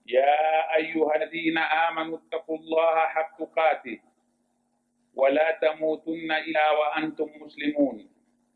يا أيها الذين آمنوا اتقوا الله حق تقاته ولا تموتن إلا وأنتم مسلمون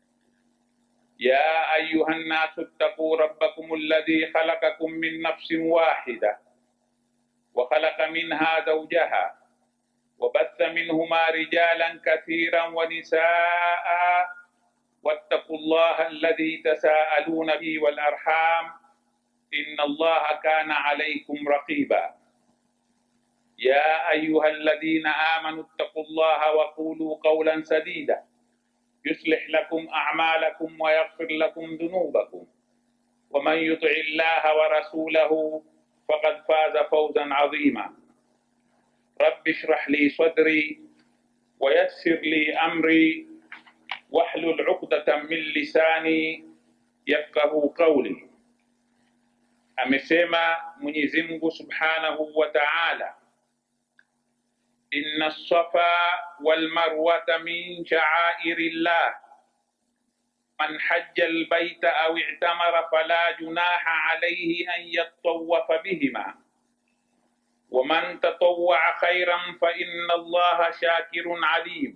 يا أيها الناس اتقوا ربكم الذي خلقكم من نفس واحدة وخلق منها زوجها وبث منهما رجالا كثيرا ونساء واتقوا الله الذي تساءلون به والأرحام إن الله كان عليكم رقيبا يا أيها الذين آمنوا اتقوا الله وقولوا قولا سديدا يصلح لكم أعمالكم ويغفر لكم ذنوبكم ومن يطع الله ورسوله فقد فاز فوزا عظيما رب اشرح لي صدري ويسر لي أمري واحلل عقدة من lisani yafqahu qawli. Amesema Mwenyezi Mungu Subhanahu wa Ta'ala, inna safa wal marwata min sha'airillah man hajja albayta aw i'tamara fala junaha alayhi an yattawafa bihima ومن تطوع خيرا فإن الله شاكر عليم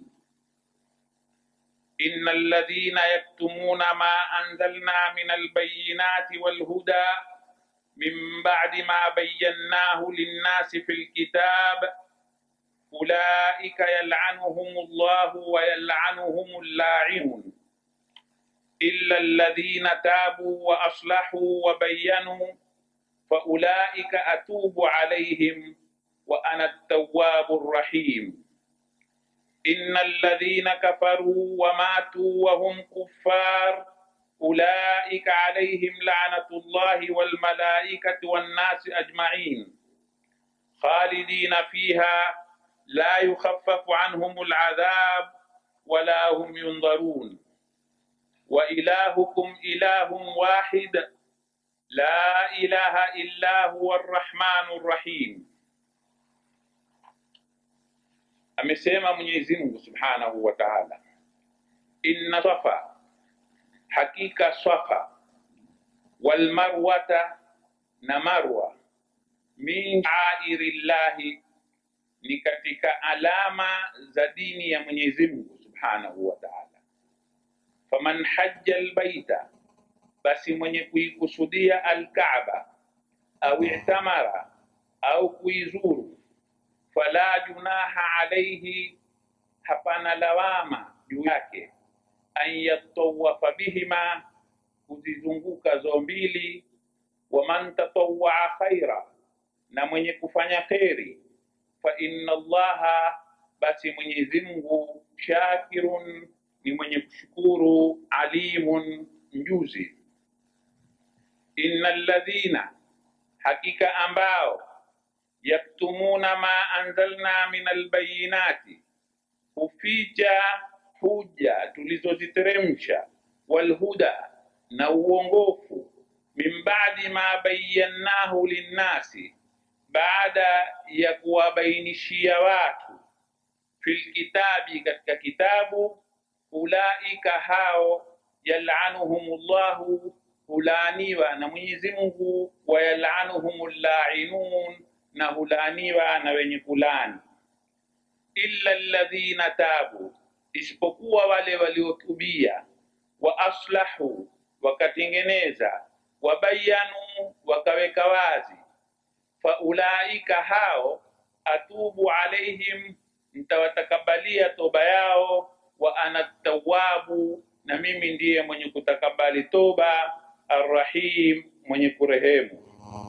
إن الذين يكتمون ما أنزلنا من البينات والهدى من بعد ما بيناه للناس في الكتاب أولئك يلعنهم الله ويلعنهم اللاعنون إلا الذين تابوا وأصلحوا وبينوا فأولئك أتوب عليهم وأنا التواب الرحيم إن الذين كفروا وماتوا وهم كفار أولئك عليهم لعنة الله والملائكة والناس أجمعين خالدين فيها لا يخفف عنهم العذاب ولا هم ينظرون وإلهكم إله واحد لا إله إلا هو الرحمن الرحيم amesema Mwenyezi Mungu Subhanahu wa Ta'ala, inna safa, hakika safa, wal marwata, na marwa, min shairillahi, ni katika alama za dini ya Mwenyezi Mungu Subhanahu wa Ta'ala. Faman hajja albaita, basi mwenye kuikusudia Alkaaba au i'tamara au kuizuru fala junaha alaihi, hapana lawama juu yake, an yatawafa bihima, kuzizunguka zo mbili. Waman tatawaa khaira, na mwenye kufanya kheri, fa inna Allaha, basi Mwenyezi Mungu, shakirun, ni mwenye kushukuru, alimun, mjuzi. Inna alladhina, hakika ambao yaktumuna ma anzalna min albayinati, huficha huja tulizoziteremsha, walhuda, na uongofu, min ba'di ma bayyannahu linnasi, baada ya kuwabainishia watu, fil kitabi, katika kitabu, ulaika hao, yalanuhumullahu, hulaaniwa na Mwenyezi Mungu, wa yalanuhumul la'inun na hulaaniwa na wenye kulani. Illa alladhina tabu, isipokuwa wale waliotubia, wa aslahu, wakatengeneza, wabayanu, wakaweka wazi. Faulaika hao, atubu alaihim, mtawatakabalia toba yao, wa ana tawabu, na mimi ndiye mwenye kutakabali toba, arrahim, mwenye kurehemu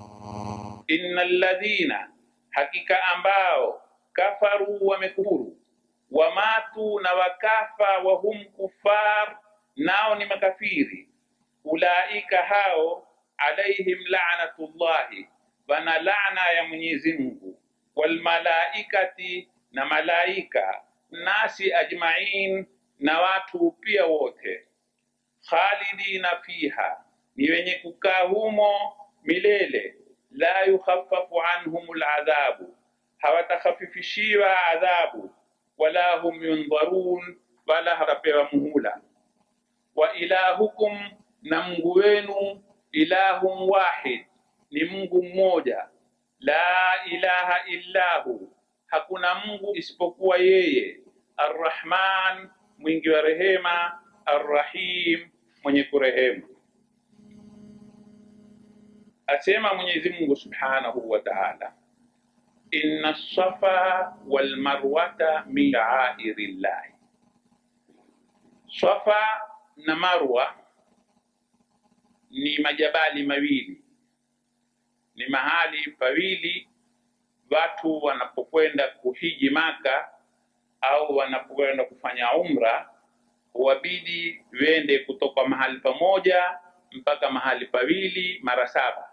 inna alladhina, hakika ambao kafaru, wamekufuru, wamatu, na wakafa, wahum kufar, nao ni makafiri. Ulaika hao, alaihim la'natullahi, wana laana ya Mwenyezi Mungu, walmalaikati, na malaika, nasi ajmain, na watu pia wote, khalidina fiha, ni wenye kukaa humo milele la yukhaffafu anhum aladhabu, hawatakhafifishiwa adhabu, wala hum yundharun, wala hatapewa muhula. Wa ilahukum, na Mungu wenu, ilahun wahid, ni Mungu mmoja. la ilaha illahu, hakuna Mungu isipokuwa yeye, arrahman, mwingi wa rehema, arrahim, mwenye kurehemu. Asema Mwenyezi Mungu subhanahu wa ta'ala, inna safa wal marwata min sha'airi llahi, Safa na Marwa ni majabali mawili, ni mahali pawili watu wanapokwenda kuhiji Maka au wanapokwenda kufanya umra, huwabidi wende kutoka mahali pamoja mpaka mahali pawili mara saba.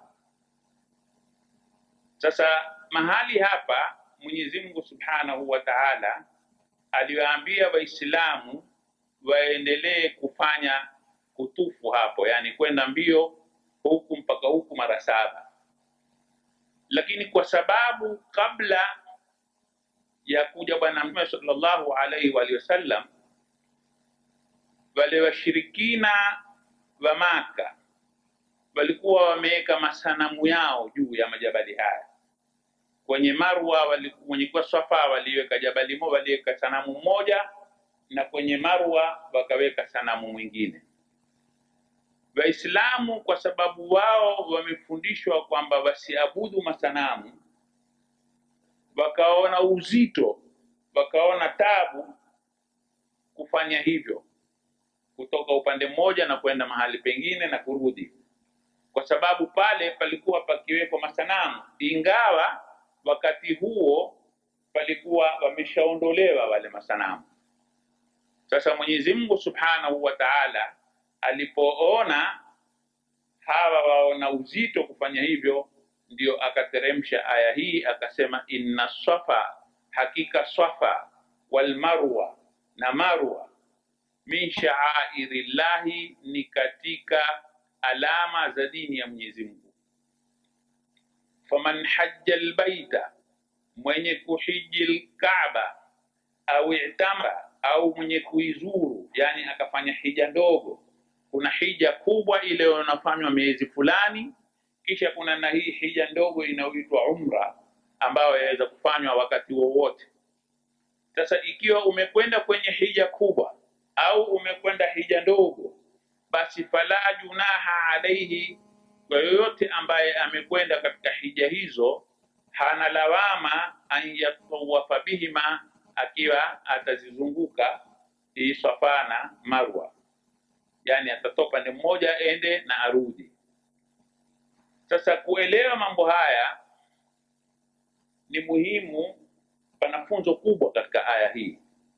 Sasa mahali hapa Mwenyezi Mungu Subhanahu wa Ta'ala aliwaambia Waislamu waendelee kufanya kutufu hapo, yani kwenda mbio huku mpaka huku mara saba, lakini kwa sababu kabla ya kuja Bwana Mtume sallallahu alaihi wa alihi wasallam, wale washirikina wa Maka walikuwa wameweka masanamu yao juu ya majabali haya. Kwenye Marwa wali- kwenye kwa Safa waliweka jabali moja, waliweka sanamu moja, na kwenye Marwa wakaweka sanamu mwingine. Waislamu kwa sababu wao wamefundishwa kwamba wasiabudu masanamu, wakaona uzito, wakaona tabu kufanya hivyo, kutoka upande mmoja na kwenda mahali pengine na kurudi, kwa sababu pale palikuwa pakiwekwa masanamu, ingawa wakati huo palikuwa wameshaondolewa wale masanamu. Sasa Mwenyezi Mungu Subhanahu wa Ta'ala alipoona hawa waona uzito kufanya hivyo, ndio akateremsha aya hii akasema, inna safa, hakika safa wal marwa, na marwa min sha'airillahi, ni katika alama za dini ya Mwenyezi Mungu. Faman hajja albaita, mwenye kuhiji lkaaba au itamara au mwenye kuizuru, yani akafanya hija ndogo. Kuna hija kubwa ile inafanywa miezi fulani, kisha kuna na hii hija ndogo inayoitwa umra ambayo yaweza kufanywa wakati wowote. Sasa ikiwa umekwenda kwenye hija kubwa au umekwenda hija ndogo, basi fala junaha alaihi, kwa yoyote ambaye amekwenda katika hija hizo hana lawama an yatawafa bihima, akiwa atazizunguka hii Safa na Marwa, yani atatoka pande mmoja ende na arudi. Sasa kuelewa mambo haya ni muhimu, pana funzo kubwa katika aya hii.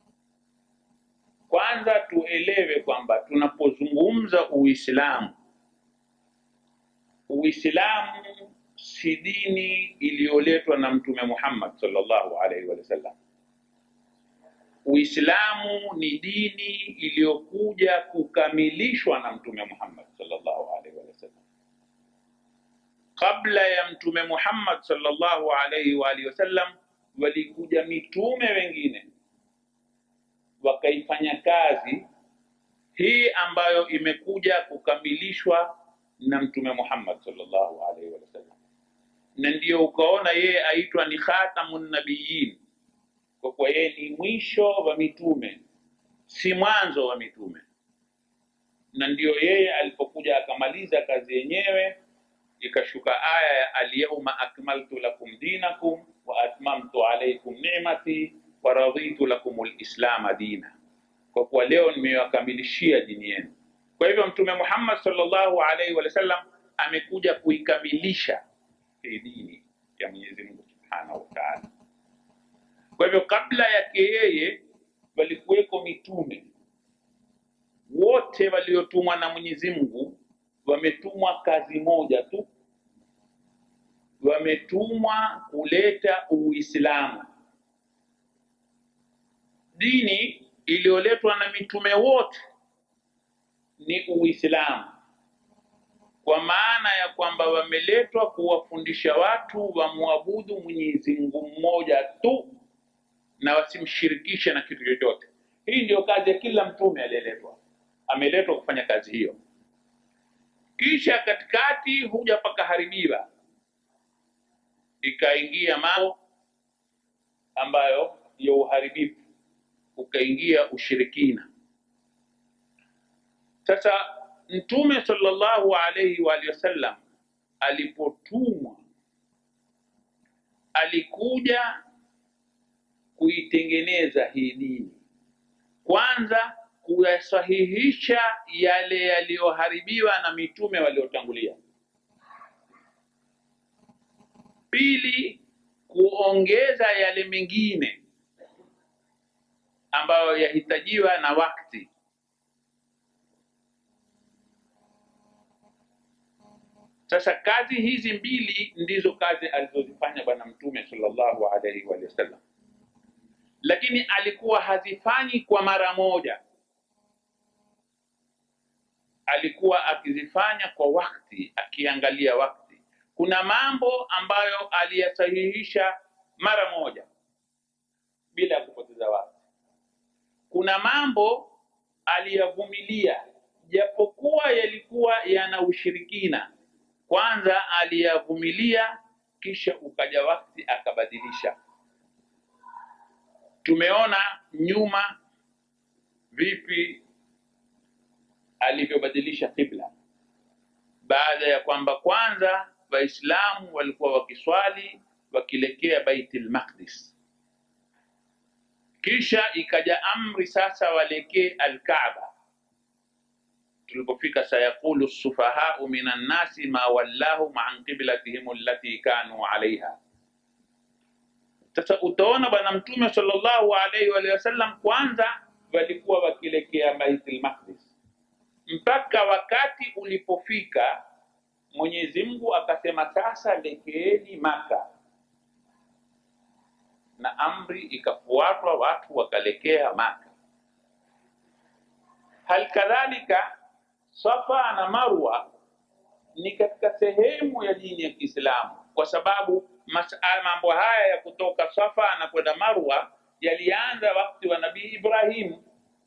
Kwanza tuelewe kwamba tunapozungumza Uislamu, Uislamu si dini iliyoletwa na Mtume Muhammad sallallahu alaihi wasallam. Uislamu ni dini iliyokuja kukamilishwa na Mtume Muhammad sallallahu alaihi wasallam. Kabla ya Mtume Muhammad sallallahu alaihi wa alihi wasallam, walikuja mitume wengine wakaifanya kazi hii ambayo imekuja kukamilishwa na Mtume Muhammad sallallahu alaihi wasallam, na ndiyo ukaona yeye aitwa ni khatamun nabiyyin, kwa kuwa yeye ni mwisho wa mitume, si mwanzo wa mitume. Na ndiyo yeye alipokuja akamaliza kazi yenyewe, ikashuka aya ya alyawma akmaltu lakum dinakum wa atmamtu alaykum ni'mati wa raditu lakum lislama dina, kwa kuwa leo nimewakamilishia dini yenu. Kwa hivyo Mtume Muhammad sallallahu alaihi wasallam amekuja kuikamilisha hii dini ya Mwenyezi Mungu subhanahu wa ta'ala. Kwa hivyo kabla yake yeye walikuweko mitume wote waliotumwa na Mwenyezi Mungu, wametumwa kazi moja tu, wametumwa kuleta Uislamu, dini iliyoletwa na mitume wote ni Uislamu, kwa maana ya kwamba wameletwa kuwafundisha watu wamwabudu Mwenyezi Mungu mmoja tu na wasimshirikishe na kitu chochote. Hii ndio kazi ya kila mtume aliyeletwa, ameletwa kufanya kazi hiyo. Kisha katikati huja pakaharibiwa, ikaingia mambo ambayo ya uharibifu, ukaingia ushirikina. Sasa Mtume sallallahu alaihi wa alihi wasallam alipotumwa alikuja kuitengeneza hii dini, kwanza kuyasahihisha yale yaliyoharibiwa na mitume waliotangulia, pili kuongeza yale mengine ambayo yahitajiwa na wakati. Sasa kazi hizi mbili ndizo kazi alizozifanya Bwana Mtume sallallahu alaihi wa sallam, lakini alikuwa hazifanyi kwa mara moja, alikuwa akizifanya kwa wakati, akiangalia wakati. Kuna mambo ambayo aliyasahihisha mara moja bila ya kupoteza wakati. Kuna mambo aliyavumilia japokuwa yalikuwa yana ushirikina kwanza aliyavumilia, kisha ukaja wakati akabadilisha. Tumeona nyuma vipi alivyobadilisha kibla, baada ya kwamba kwanza Waislamu walikuwa wakiswali wakielekea Baitul Maqdis, kisha ikaja amri sasa waelekee Al-Kaaba tulipofika sayaqulu sufahau minan nasi ma wallahum an qiblatihim allati kanu alaiha. Sasa utaona Bwana Mtume sallallahu alaihi wa alihi wasallam kwanza walikuwa wakielekea Baitul Maqdis mpaka wakati ulipofika Mwenyezi Mungu akasema sasa lekeeni Maka, na amri ikafuatwa, watu wakalekea Maka. Hal kadhalika Safa na Marwa ni katika sehemu ya dini ya Kiislamu, kwa sababu masala mambo haya ya kutoka Safa na kwenda Marwa yalianza wakati wa Nabii Ibrahim,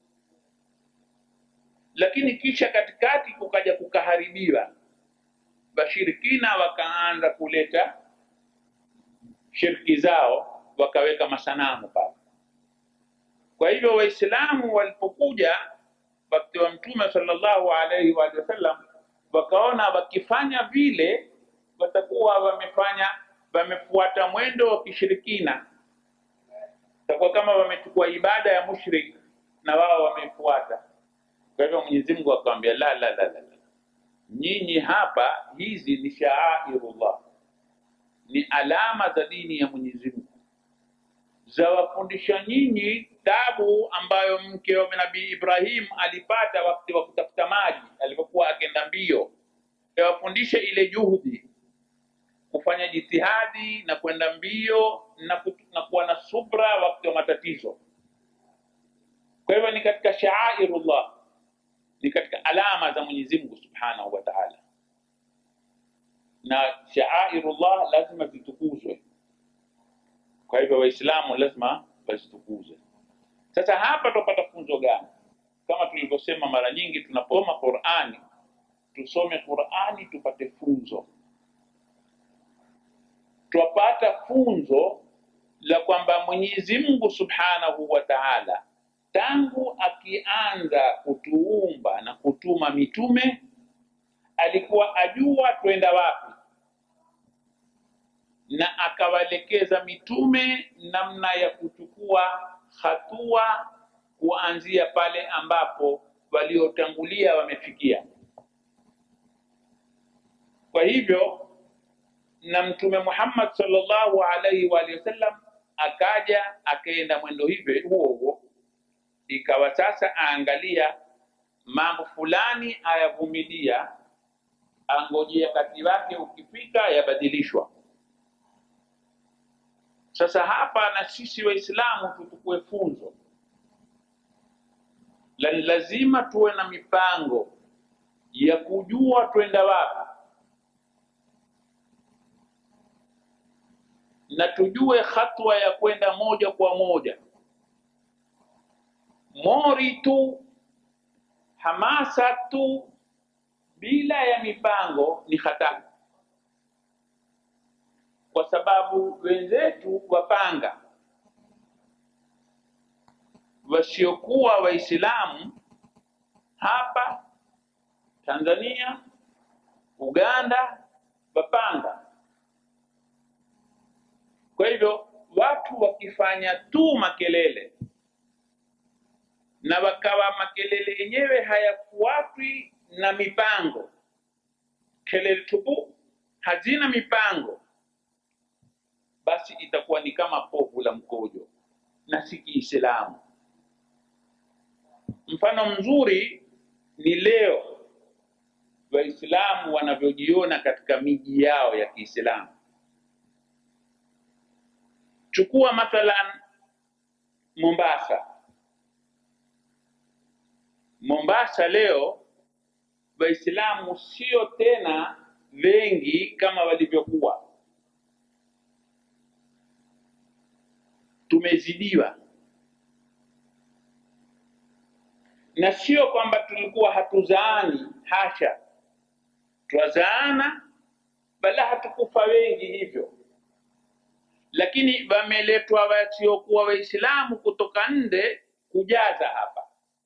lakini kisha katikati kukaja kukaharibiwa, washirikina wakaanza kuleta shirki zao, wakaweka masanamu pale. Kwa hivyo Waislamu walipokuja wakati wa Mtume sallallahu alaihi wa alihi wasallam, wakaona wakifanya vile watakuwa wamefanya wamefuata mwendo wa kishirikina, takuwa kama wamechukua ibada ya mushrik na wao wamefuata. Kwa hivyo Mwenyezi Mungu akamwambia la, la, la, la, la, nyinyi hapa, hizi ni shaairullah, ni alama za dini ya Mwenyezi Mungu zawafundisha nyinyi tabu ambayo mke wa Nabii Ibrahim alipata wakati wa kutafuta maji alipokuwa akenda mbio, yawafundisha ile juhudi, kufanya jitihadi na kwenda mbio na, ku- na kuwa na subra wakati wa matatizo. Kwa hivyo ni katika shaairullah, ni katika alama za Mwenyezi Mungu Subhanahu wa Ta'ala, na shaairullah lazima zitukuzwe. Kwa hivyo Waislamu lazima wazitukuze. Sasa hapa tupata funzo gani? Kama tulivyosema mara nyingi, tunaposoma Qur'ani tusome Qur'ani tupate funzo. Twapata funzo la kwamba Mwenyezi Mungu Subhanahu wa Ta'ala tangu akianza kutuumba na kutuma mitume alikuwa ajua twenda wapi na akawaelekeza mitume namna ya kuchukua hatua kuanzia pale ambapo waliotangulia wamefikia. Kwa hivyo na Mtume Muhammad sallallahu alaihi wa alihi wasallam akaja akaenda mwendo hivyo huo huo, ikawa sasa aangalia mambo fulani ayavumilia, angojea wakati wake ukifika yabadilishwa. Sasa hapa na sisi Waislamu tuchukue funzo la lazima tuwe na mipango ya kujua twenda wapi na tujue hatua ya kwenda moja kwa moja. Mori tu hamasa tu bila ya mipango ni hatari, kwa sababu sababu wenzetu wapanga wasiokuwa Waislamu hapa Tanzania, Uganda wapanga. Kwa hivyo watu wakifanya tu makelele na wakawa makelele yenyewe hayafuatwi na mipango, kelele tupu hazina mipango, basi itakuwa ni kama povu la mkojo na si Kiislamu. Mfano mzuri ni leo Waislamu wanavyojiona katika miji yao ya Kiislamu. Chukua mathalan Mombasa. Mombasa leo Waislamu sio tena wengi kama walivyokuwa, tumezidiwa, na sio kwamba tulikuwa hatuzaani, hasha, twazaana, bala hatukufa wengi hivyo, lakini wameletwa wasiokuwa Waislamu kutoka nje kujaza hapa.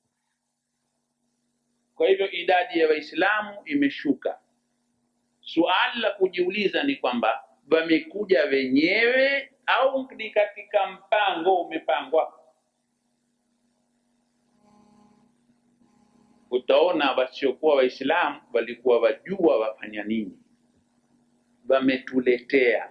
Kwa hivyo idadi ya Waislamu imeshuka. Suali la kujiuliza ni kwamba wamekuja wenyewe au ni katika mpango umepangwa? Utaona wasiokuwa Waislamu walikuwa wajua wafanya nini, wametuletea.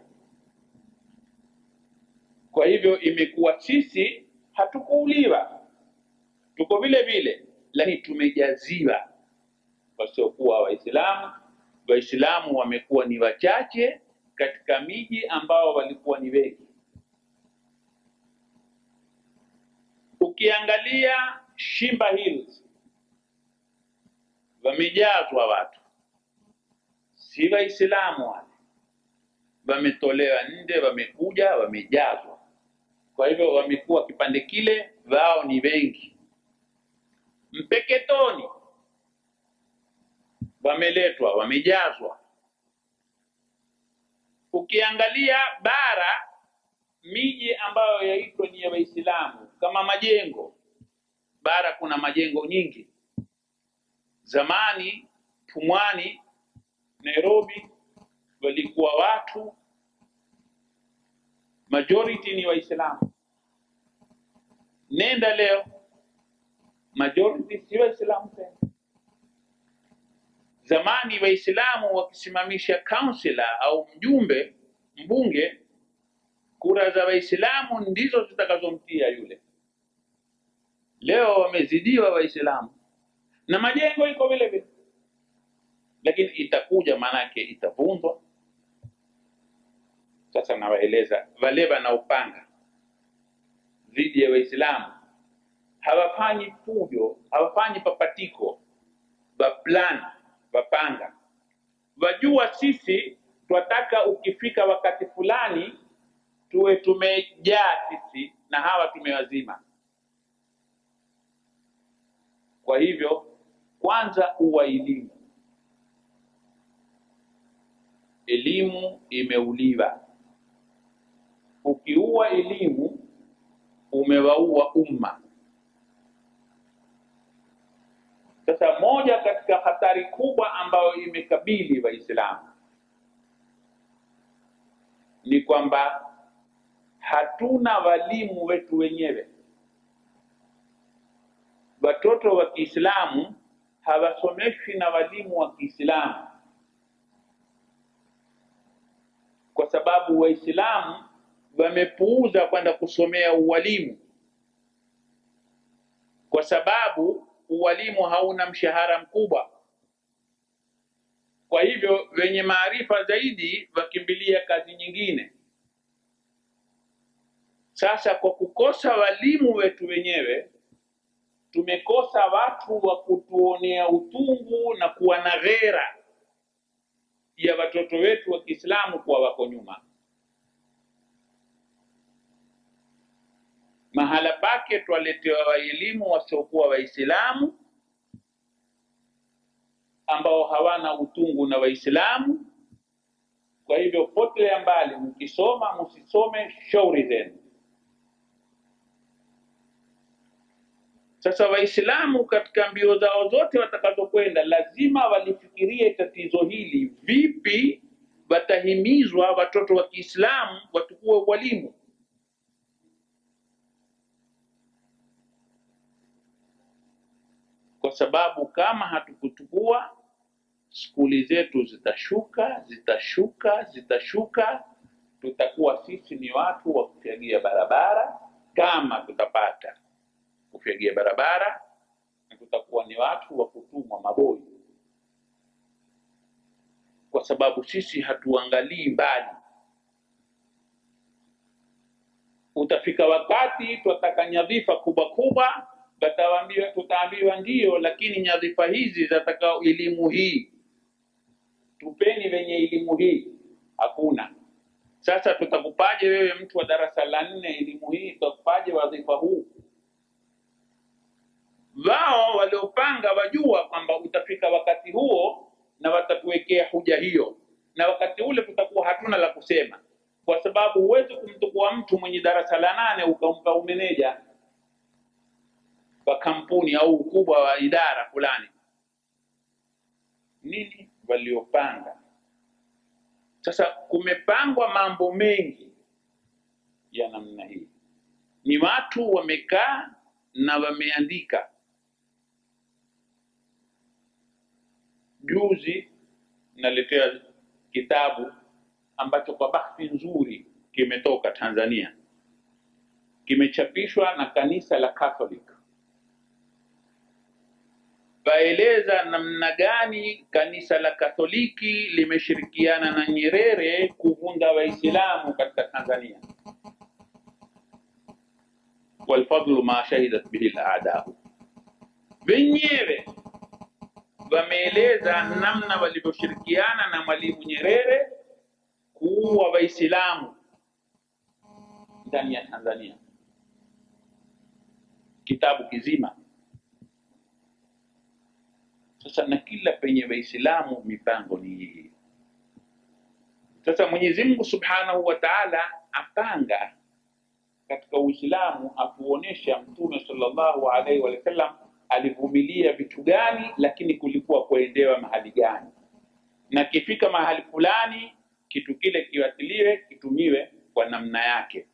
Kwa hivyo imekuwa sisi hatukuuliwa, tuko vile vile, lakini tumejaziwa wasiokuwa Waislamu. Waislamu wamekuwa ni wachache katika miji ambao walikuwa ni wengi. Ukiangalia Shimba Hills wamejazwa watu, si Waislamu wale, wametolewa nje, wamekuja, wamejazwa. Kwa hivyo wamekuwa kipande kile, wao ni wengi. Mpeketoni wameletwa, wamejazwa. Ukiangalia bara, miji ambayo yaitwa ni ya Waislamu kama majengo, bara kuna majengo nyingi. Zamani Pumwani, Nairobi, walikuwa watu majority ni Waislamu. Nenda leo majority si Waislamu tena. Zamani Waislamu wakisimamisha councillor au mjumbe mbunge, kura za Waislamu ndizo zitakazomtia yule. Leo wamezidiwa Waislamu na majengo iko vile vile, lakini itakuja maanake itavunjwa. Sasa nawaeleza wale wanaopanga dhidi ya Waislamu hawafanyi fujo, hawafanyi papatiko, waplan, wapanga, wajua sisi twataka ukifika wakati fulani tuwe tumejaa sisi na hawa tumewazima. Kwa hivyo kwanza uwa elimu, elimu imeuliwa. Ukiua elimu umewaua umma. Sasa moja katika hatari kubwa ambayo imekabili Waislamu ni kwamba hatuna walimu wetu wenyewe. Watoto wa Kiislamu hawasomeshwi na walimu wa Kiislamu kwa sababu Waislamu wamepuuza kwenda kusomea uwalimu, kwa sababu uwalimu hauna mshahara mkubwa. Kwa hivyo wenye maarifa zaidi wakimbilia kazi nyingine. Sasa kwa kukosa walimu wetu wenyewe, tumekosa watu wa kutuonea utungu na kuwa na ghera ya watoto wetu wa Kiislamu kuwa wako nyuma. Mahala pake twaletewa waelimu wasiokuwa Waislamu ambao hawana utungu na Waislamu, kwa Kwa hivyo potelea mbali, mkisoma msisome shauri zenu. Sasa Waislamu katika mbio zao zote watakazokwenda, lazima walifikirie tatizo hili, vipi watahimizwa watoto wa Kiislamu watukue walimu. Kwa sababu kama hatukutukua skuli zetu zitashuka zitashuka zitashuka, tutakuwa sisi ni watu wa kufyagia barabara, kama tutapata kufyagia barabara, na tutakuwa ni watu wa kutumwa maboi, kwa sababu sisi hatuangalii mbali. Utafika wakati twataka nyadhifa kubwa kubwa, tutaambiwa tutaambiwa ndio, lakini nyadhifa hizi zataka elimu hii tupeni wenye elimu hii, hakuna. Sasa tutakupaje wewe mtu wa darasa la nne elimu hii, tutakupaje wadhifa huu? Wao waliopanga wajua kwamba utafika wakati huo na watatuwekea huja hiyo, na wakati ule tutakuwa hatuna la kusema, kwa sababu huwezi kumtukua mtu mwenye darasa la nane ukampa umeneja wa kampuni au ukubwa wa idara fulani. Nini waliopanga? Sasa kumepangwa mambo mengi ya namna hii, ni watu wamekaa na wameandika. Juzi naletea kitabu ambacho kwa bahati nzuri kimetoka Tanzania, kimechapishwa na kanisa la Catholic waeleza namna gani kanisa la Katoliki limeshirikiana na Nyerere kuvunda Waislamu katika Tanzania. walfadlu ma shahidat bihi al-a'da'u, wenyewe wameeleza namna walivyoshirikiana na Mwalimu Nyerere kuua Waislamu ndani ya Tanzania, kitabu kizima. Sasa na kila penye Waislamu mipango ni hii. Sasa Mwenyezi Mungu Subhanahu wa Ta'ala apanga katika Uislamu, atuonesha Mtume sallallahu alaihi wa sallam alivumilia vitu gani, lakini kulikuwa kuendewa mahali gani, na kifika mahali fulani kitu kile kiwatiliwe, kitumiwe kwa namna yake.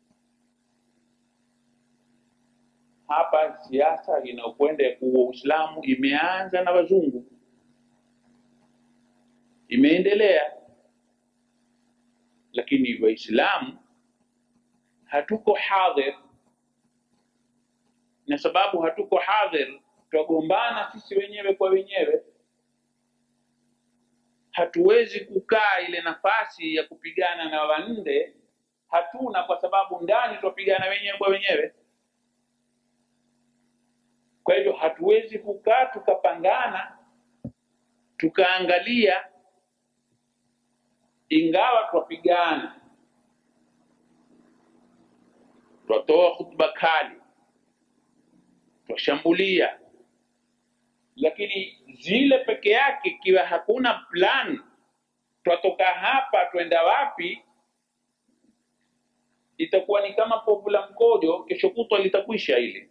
Hapa siasa inayokwenda ya kuua Uislamu imeanza na wazungu, imeendelea, lakini Waislamu hatuko hadhir, na sababu hatuko hadhir, twagombana sisi wenyewe kwa wenyewe. Hatuwezi kukaa ile nafasi ya kupigana na wande, hatuna, kwa sababu ndani twapigana wenyewe kwa wenyewe. Kwa hivyo hatuwezi kukaa tukapangana tukaangalia, ingawa twapigana, twatoa hutuba kali, twashambulia, lakini zile peke yake, ikiwa hakuna plan, twatoka hapa twenda wapi, itakuwa ni kama povu la mkojo, kesho kutwa litakwisha ile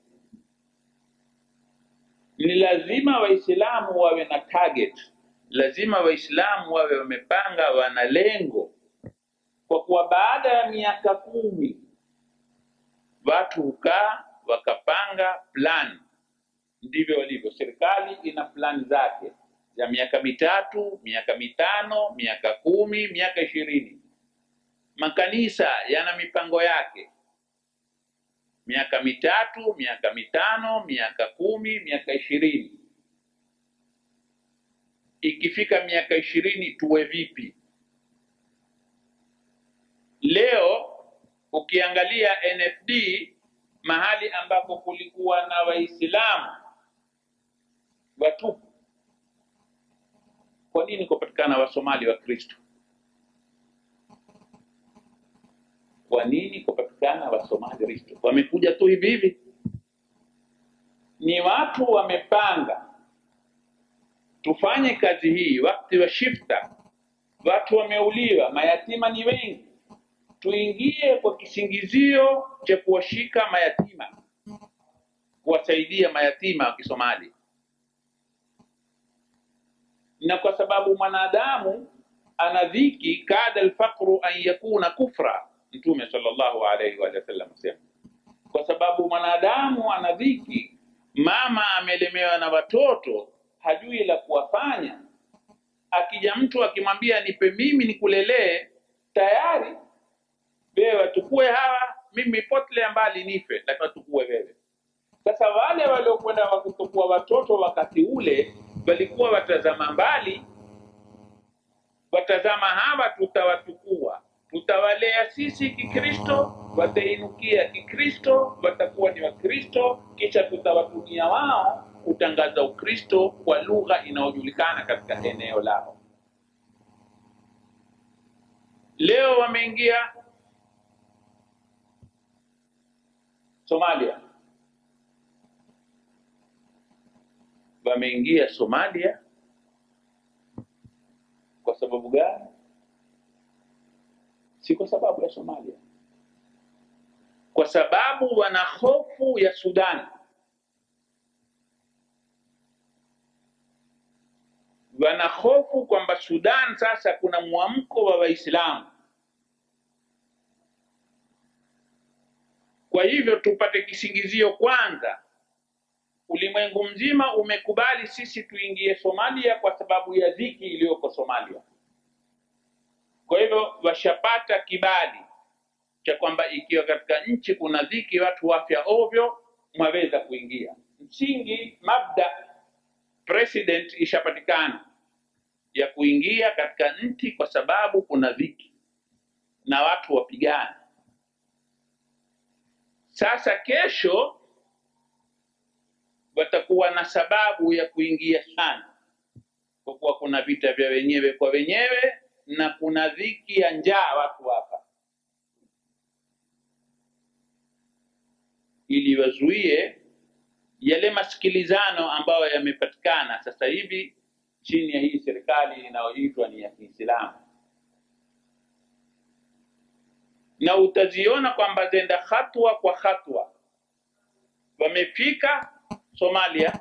ni lazima Waislamu wawe na target, lazima Waislamu wawe wamepanga, wana lengo, kwa kuwa baada ya miaka kumi watu hukaa wakapanga plan. Ndivyo walivyo. Serikali ina plan zake za miaka mitatu, miaka mitano, miaka kumi, miaka ishirini. Makanisa yana mipango yake miaka mitatu, miaka mitano, miaka kumi, miaka ishirini. Ikifika miaka ishirini tuwe vipi? Leo ukiangalia NFD mahali ambapo kulikuwa na Waislamu watupu, kwa nini kupatikana Wasomali wa Kristo? Kwa nini kupatikana Wasomali Kristo? Wamekuja tu hivi hivi? Ni watu wamepanga, tufanye kazi hii wakati wa shifta, watu wameuliwa, mayatima ni wengi. Tuingie kwa kisingizio cha kuwashika mayatima, kuwasaidia mayatima wa Kisomali, na kwa sababu mwanadamu ana dhiki, kada alfaqru an yakuna kufra. Mtume sallallahu alaihi wa sallam asema, kwa sababu mwanadamu ana dhiki, mama amelemewa na watoto, hajui la kuwafanya akija mtu akimwambia nipe mimi nikulelee, tayari wewe watukue hawa, mimi potelea mbali nife, lakini watukue wewe. Sasa wale waliokwenda wakutukua watoto wakati ule walikuwa watazama mbali, watazama hawa tutawatukua, tutawalea sisi Kikristo, watainukia Kikristo, watakuwa ni Wakristo, kisha tutawatumia wao kutangaza Ukristo kwa lugha inayojulikana katika eneo lao. Leo wameingia Somalia, wameingia Somalia kwa sababu gani? Si kwa sababu ya Somalia, kwa sababu wana hofu ya Sudan. wana hofu kwamba Sudan sasa kuna mwamko wa Waislamu. Kwa hivyo tupate kisingizio kwanza, ulimwengu mzima umekubali sisi tuingie Somalia kwa sababu ya dhiki iliyoko Somalia. Kwa hivyo washapata kibali cha kwamba ikiwa katika nchi kuna dhiki, watu wafya ovyo, mwaweza kuingia. Msingi mabda president ishapatikana ya kuingia katika nchi kwa sababu kuna dhiki na watu wapigana. Sasa kesho watakuwa na sababu ya kuingia sana, kwa kuwa kuna vita vya wenyewe kwa wenyewe na kuna dhiki ya njaa watu hapa, ili wazuie yale masikilizano ambayo yamepatikana sasa hivi chini ya hii serikali inayoitwa ni ya Kiislamu, na utaziona kwamba zenda hatua kwa hatua. Wamefika Somalia,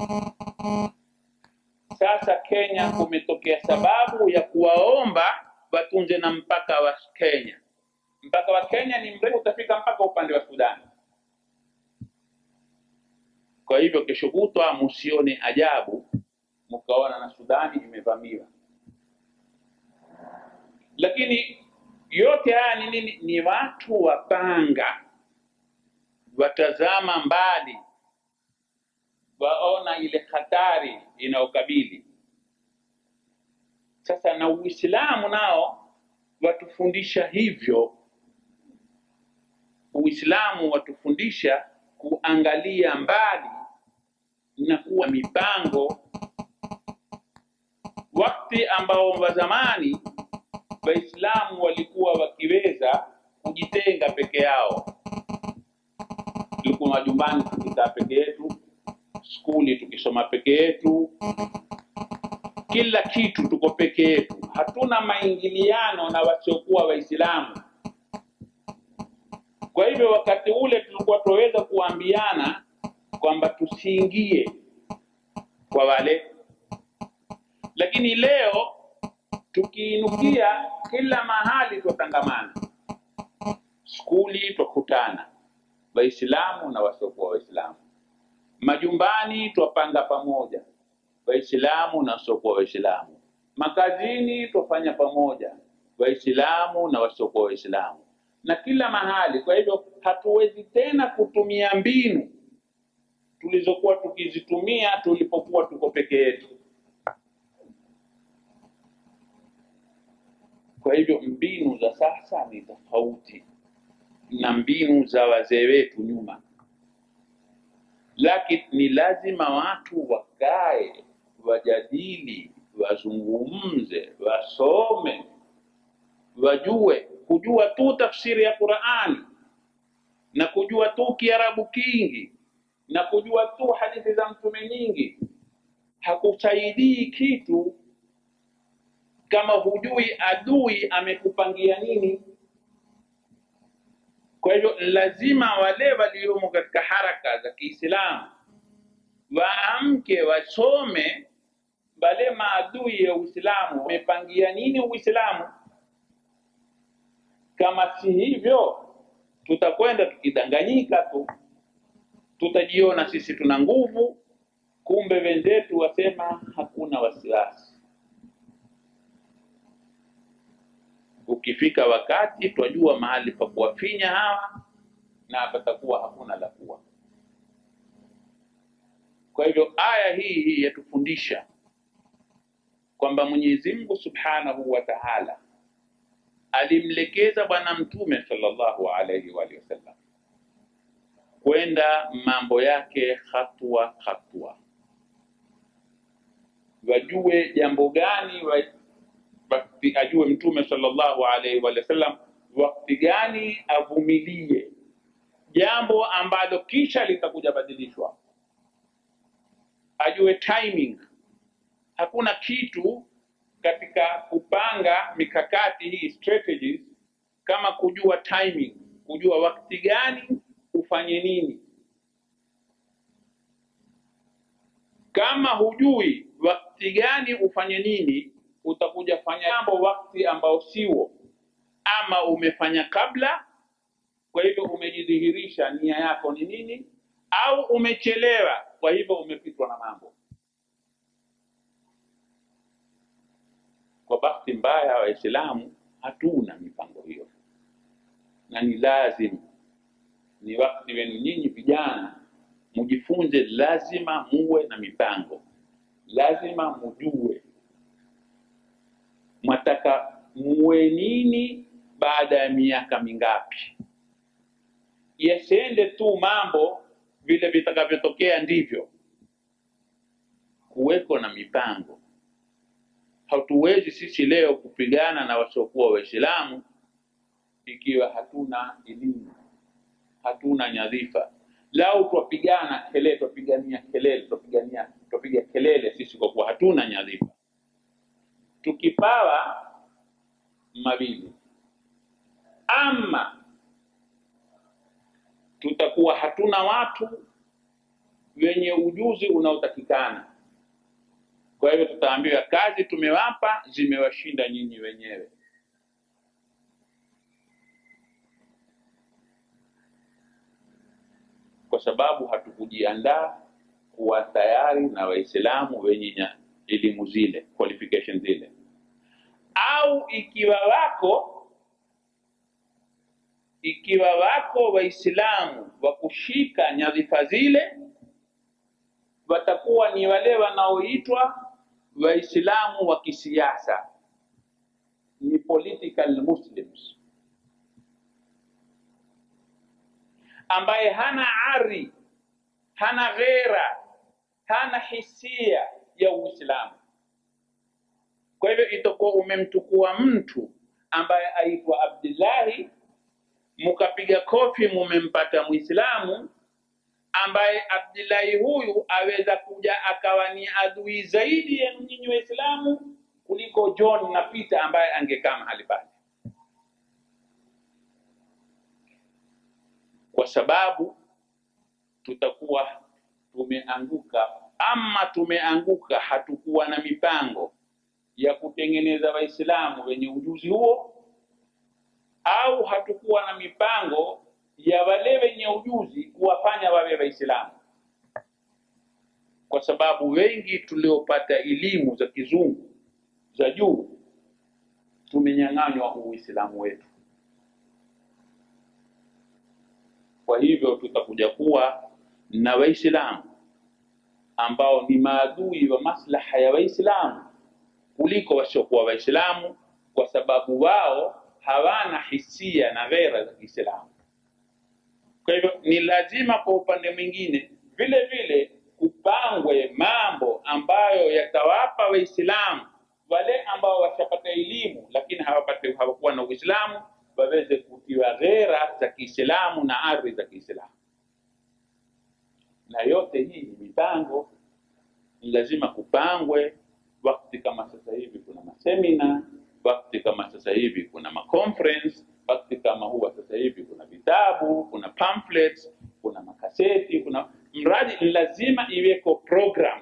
sasa Kenya kumetokea sababu ya kuwaomba watunze na mpaka wa Kenya. Mpaka wa Kenya ni mrefu, utafika mpaka upande wa Sudani. Kwa hivyo kesho kutwa musione ajabu mkaona na Sudani imevamiwa. Lakini yote haya ni nini? Ni watu wapanga, watazama mbali, waona ile hatari inayokabili. Sasa na Uislamu nao watufundisha hivyo. Uislamu watufundisha kuangalia mbali na kuwa mipango wakati ambao wa zamani Waislamu walikuwa wakiweza kujitenga peke yao, tulikuwa majumbani tukikaa peke yetu, skuli tukisoma peke yetu, kila kitu tuko peke yetu, hatuna maingiliano na wasiokuwa Waislamu. Kwa hivyo wakati ule tulikuwa tunaweza kuambiana kwamba tusiingie kwa wale lakini leo tukiinukia kila mahali twatangamana, skuli twakutana, Waislamu na wasiokuwa Waislamu, majumbani twapanga pamoja, Waislamu na wasiokuwa Waislamu, makazini twafanya pamoja, Waislamu na wasiokuwa Waislamu, na kila mahali. Kwa hivyo hatuwezi tena kutumia mbinu tulizokuwa tukizitumia tulipokuwa tuko peke yetu. Kwa hivyo mbinu za sasa ni tofauti na mbinu za wazee wetu nyuma, lakini ni lazima watu wakae, wajadili, wazungumze, wasome, wajue. Kujua tu tafsiri ya Qur'ani na kujua tu Kiarabu kingi na kujua tu hadithi za mtume nyingi hakusaidii kitu kama hujui adui amekupangia nini. Kwa hivyo lazima wale waliomo katika haraka za Kiislamu waamke, wasome wale maadui ya Uislamu wamepangia nini Uislamu. Kama si hivyo, tutakwenda tukidanganyika tu, tutajiona sisi tuna nguvu, kumbe wenzetu wasema hakuna wasiwasi. Ukifika wakati twajua mahali pa kuwafinya hawa na patakuwa hakuna la kuwa. Kwa hivyo aya hii hii yatufundisha kwamba Mwenyezi Mungu Subhanahu wa Ta'ala alimlekeza Bwana Mtume sallallahu alaihi wa alihi wasallam kwenda mambo yake hatua hatua, wajue jambo gani wa, wakati ajue Mtume sallallahu alaihi wa alihi wasallam wakati gani avumilie jambo ambalo kisha litakuja badilishwa, ajue timing hakuna kitu katika kupanga mikakati hii strategies kama kujua timing, kujua wakati gani ufanye nini. Kama hujui wakati gani ufanye nini, utakuja fanya jambo wakati ambao siwo, ama umefanya kabla, kwa hivyo umejidhihirisha nia yako ni nini, au umechelewa, kwa hivyo umepitwa na mambo. Kwa bahati mbaya, Waislamu hatuna mipango hiyo, na ni lazima, ni wakati wenu nyinyi vijana mujifunze, lazima muwe na mipango, lazima mujue mwataka muwe nini baada ya miaka mingapi. Yasiende tu mambo vile vitakavyotokea ndivyo, kuweko na mipango hatuwezi sisi leo kupigana na wasiokuwa Waislamu ikiwa hatuna elimu, hatuna nyadhifa. Lau twapigana kelele, twapigania kelele, twapigania twapiga kelele sisi kwa kuwa hatuna nyadhifa. Tukipawa mawili, ama tutakuwa hatuna watu wenye ujuzi unaotakikana kwa hivyo tutaambiwa kazi tumewapa zimewashinda nyinyi wenyewe. Kwa sababu hatukujiandaa kuwa tayari na Waislamu wenye elimu zile, qualification zile, au ikiwa wako ikiwa wako Waislamu wa kushika nyadhifa zile, watakuwa ni wale wanaoitwa Waislamu wa kisiasa, ni political Muslims, ambaye hana ari, hana ghera, hana hisia ya Uislamu. Kwa hivyo itakuwa umemtukua mtu ambaye aitwa Abdullahi, mukapiga kofi, mumempata Muislamu ambaye Abdullahi huyu aweza kuja akawa ni adui zaidi yenu nyinyi Waislamu kuliko John na Peter ambaye angekaa mahali pale, kwa sababu tutakuwa tumeanguka, ama tumeanguka, hatukuwa na mipango ya kutengeneza Waislamu wenye ujuzi huo, au hatukuwa na mipango ya wale wenye ujuzi kuwafanya wawe Waislamu, kwa sababu wengi tuliopata elimu za kizungu za juu tumenyang'anywa Uislamu wetu. Kwa hivyo tutakuja kuwa na Waislamu ambao ni maadui wa maslaha ya Waislamu kuliko wasiokuwa Waislamu, kwa sababu wao hawana hisia na ghera za Kiislamu. Kwa hivyo ni lazima kwa upande mwingine vile vile kupangwe mambo ambayo yatawapa Waislamu wale ambao washapata elimu lakini hawapate hawakuwa na Uislamu waweze kutiwa ghera za Kiislamu na ardhi za Kiislamu. Na yote hii ni mipango, ni lazima kupangwe wakati kama sasa hivi kuna masemina, wakati kama sasa hivi kuna maconference, wakati kama huwa sasa hivi kuna vitabu, kuna pamphlets, kuna makaseti, kuna mradi, lazima iweko program.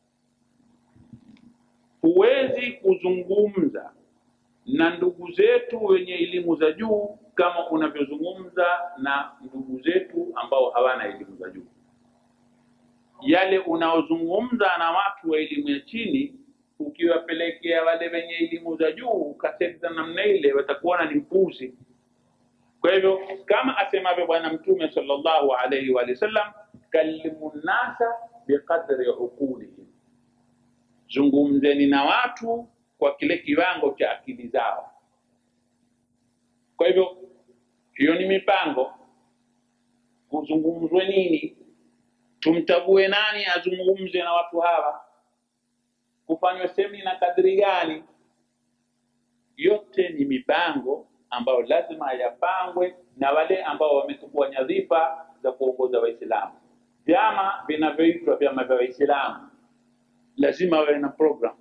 Huwezi kuzungumza na ndugu zetu wenye elimu za juu kama unavyozungumza na ndugu zetu ambao hawana elimu za juu. Yale unaozungumza na watu wa elimu ya chini, ukiwapelekea wale wenye elimu za juu kaseti za namna ile, watakuona ni mpuzi. Kwa hivyo kama asemavyo Bwana Mtume sallallahu alaihi wa sallam, kallimu nnasa biqadri uqulihim, zungumzeni na watu kwa kile kiwango cha akili zao. Kwa hivyo hiyo ni mipango. Kuzungumzwe nini? Tumchague nani azungumze na watu hawa? Kufanywe semina kadri gani? Yote ni mipango ambayo lazima yapangwe na wale ambao wamechukua nyadhifa za kuongoza Waislamu. Vyama vinavyoitwa vyama vya Waislamu lazima wawe na program.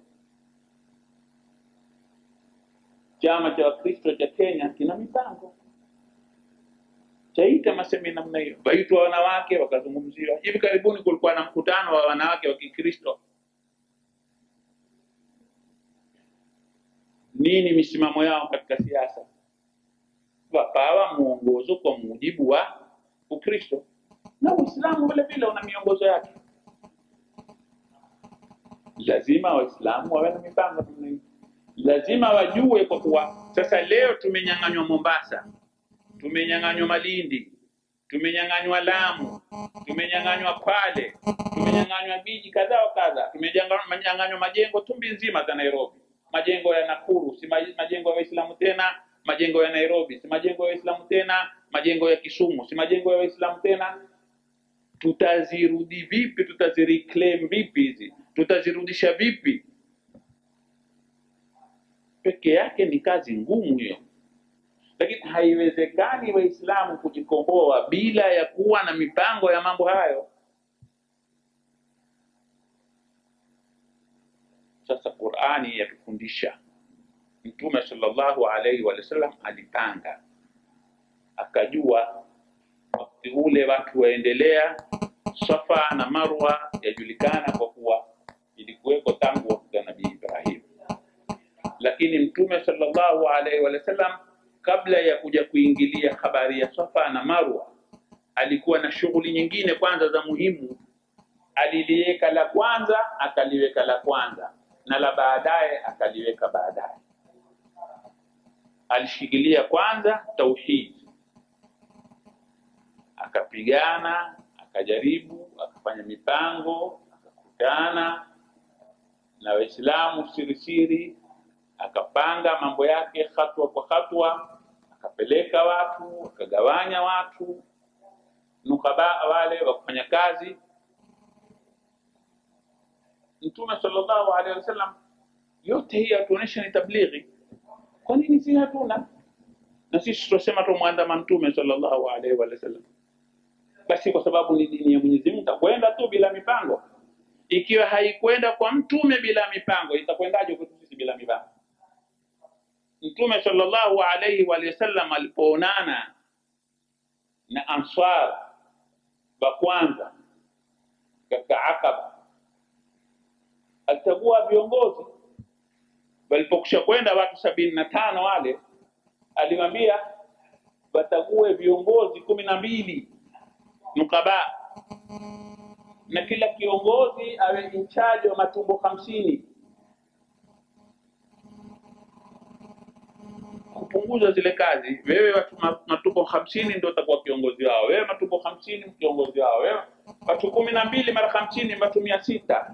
Chama cha Wakristo cha Kenya kina mipango, chaita masemina namna hiyo, waitwa wanawake wakazungumziwa. Hivi karibuni kulikuwa na mkutano wa wanawake wa Kikristo. Nini misimamo yao katika siasa? Wakawa mwongozo kwa mujibu wa Ukristo, na Uislamu vile vile una miongozo yake. Lazima Waislamu wawe na mipango namna hiyo lazima wajue kwa kuwa sasa leo tumenyang'anywa Mombasa, tumenyang'anywa Malindi, tumenyang'anywa Lamu, tumenyang'anywa Kwale, tumenyang'anywa miji kadha wa kadha, tumenyang'anywa majengo tumbi nzima za Nairobi, majengo ya Nakuru si ma- majengo ya Waislamu tena, majengo ya Nairobi si majengo ya Waislamu tena, majengo ya Kisumu si majengo ya Waislamu tena. Tutazirudi vipi? Tutazireclaim vipi hizi? Tutazirudisha vipi? peke yake ni kazi ngumu hiyo, lakini haiwezekani Waislamu kujikomboa bila ya kuwa na mipango ya mambo hayo. Sasa Qur'ani yatufundisha, Mtume sallallahu alaihi wa sallam alipanga, akajua wakati ule watu waendelea, Safa na Marwa yajulikana kwa kuwa ilikuweko tangu wakati wa Nabii Ibrahim lakini mtume sallallahu alaihi wa sallam kabla ya kuja kuingilia habari ya Safa na Marwa alikuwa na shughuli nyingine kwanza za muhimu. Aliliweka la kwanza akaliweka la kwanza na la baadaye akaliweka baadaye. Alishikilia kwanza tauhid, akapigana, akajaribu, akafanya mipango, akakutana na Waislamu siri siri akapanga mambo yake hatua kwa hatua, akapeleka watu, akagawanya watu nukaba wale wa kufanya kazi. Mtume sallallahu alaihi wasallam, yote hii atuonyesha ni tablighi. Kwa nini si hatuna? Na sisi tunasema tumwandama Mtume sallallahu alaihi wasallam, basi kwa sababu ni dini ya Mwenyezi Mungu, takwenda tu bila mipango. Ikiwa haikwenda kwa mtume bila mipango, itakwendaje kwetu sisi bila mipango? Mtume sallallahu alaihi wa sallam alipoonana na Ansar wa kwanza katika Aqaba, alichagua viongozi. Walipokusha kwenda watu sabini na tano wale, aliwaambia watague viongozi kumi na mbili nukaba, na kila kiongozi awe in charge wa matumbo hamsini kupunguza zile kazi. Wewe watu ma- matumbo hamsini ndio utakuwa kiongozi wao, wewe matumbo hamsini kiongozi wao, wewe watu kumi na mbili mara hamsini watu mia sita.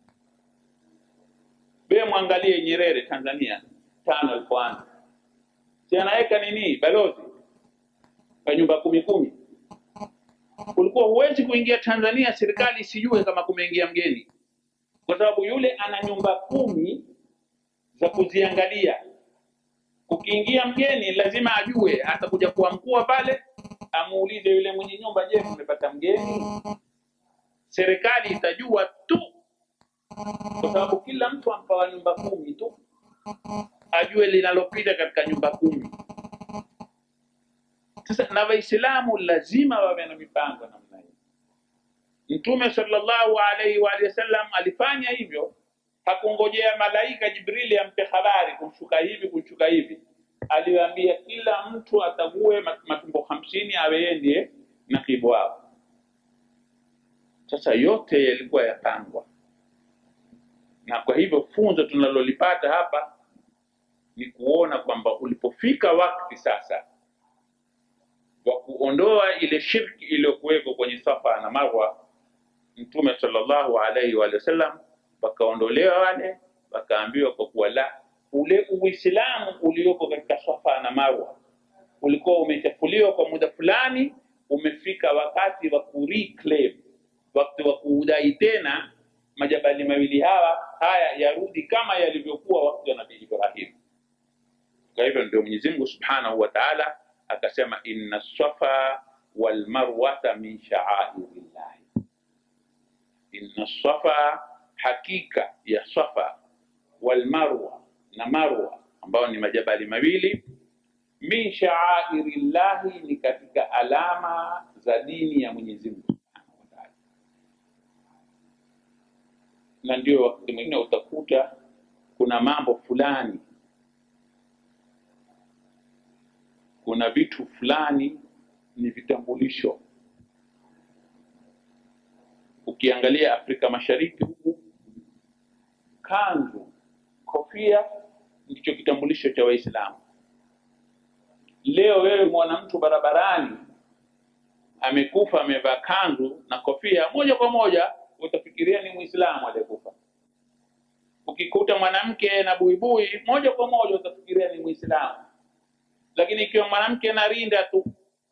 Wewe mwangalie Nyerere Tanzania tano alipoanza, si anaweka nini balozi kwa nyumba kumi kumi. Ulikuwa huwezi kuingia Tanzania serikali isijue kama kumeingia mgeni, kwa sababu yule ana nyumba kumi za kuziangalia Ukiingia mgeni lazima ajue, atakuja kuwa mkuu pale, amuulize yule mwenye nyumba, je, mmepata mgeni? Serikali itajua tu kwa sababu kila mtu ampawa nyumba kumi tu, ajue linalopita katika nyumba kumi. Sasa na Waislamu lazima wawe na mipango namna hii. Mtume sallallahu alaihi wa alihi wasallam alifanya hivyo, hakungojea malaika Jibrili ampe habari kumshuka hivi kumshuka hivi. Aliwaambia kila mtu atague mat- matumbo hamsini awe yeye ndiye nakibu wao. Sasa yote yalikuwa yapangwa, na kwa hivyo funzo tunalolipata hapa ni kuona kwamba ulipofika wakati sasa wa kuondoa ile shirki iliyokuwekwa kwenye Safa na Marwa, Mtume sallallahu alaihi wa sallam wakaondolewa wale, wakaambiwa kwa kuwa la ule Uislamu uliopo katika Safa na Marwa ulikuwa umechafuliwa kwa muda fulani, umefika wakati wa ku reclaim, wakati wa kuudai tena majabali mawili hawa haya yarudi kama yalivyokuwa wakati wa Nabii Ibrahim. Kwa hivyo ndio Mwenyezi Mungu Subhanahu wa Ta'ala akasema inna safa wal marwata min sha'airillah. Inna safa, hakika ya safa wal marwa na marwa ambao ni majabali mawili min sha'airillahi, ni katika alama za dini ya Mwenyezi Mungu Subhanahu wa Ta'ala. Na ndio wakati mwingine utakuta kuna mambo fulani kuna vitu fulani ni vitambulisho. Ukiangalia Afrika Mashariki huku, kanzu, kofia ndicho kitambulisho cha Waislamu. Leo wewe mwana mtu barabarani amekufa amevaa kanzu na kofia, moja kwa moja utafikiria ni Muislamu aliyekufa. Ukikuta mwanamke na buibui, moja kwa moja utafikiria ni Muislamu lakini ikiwa mwanamke na rinda tu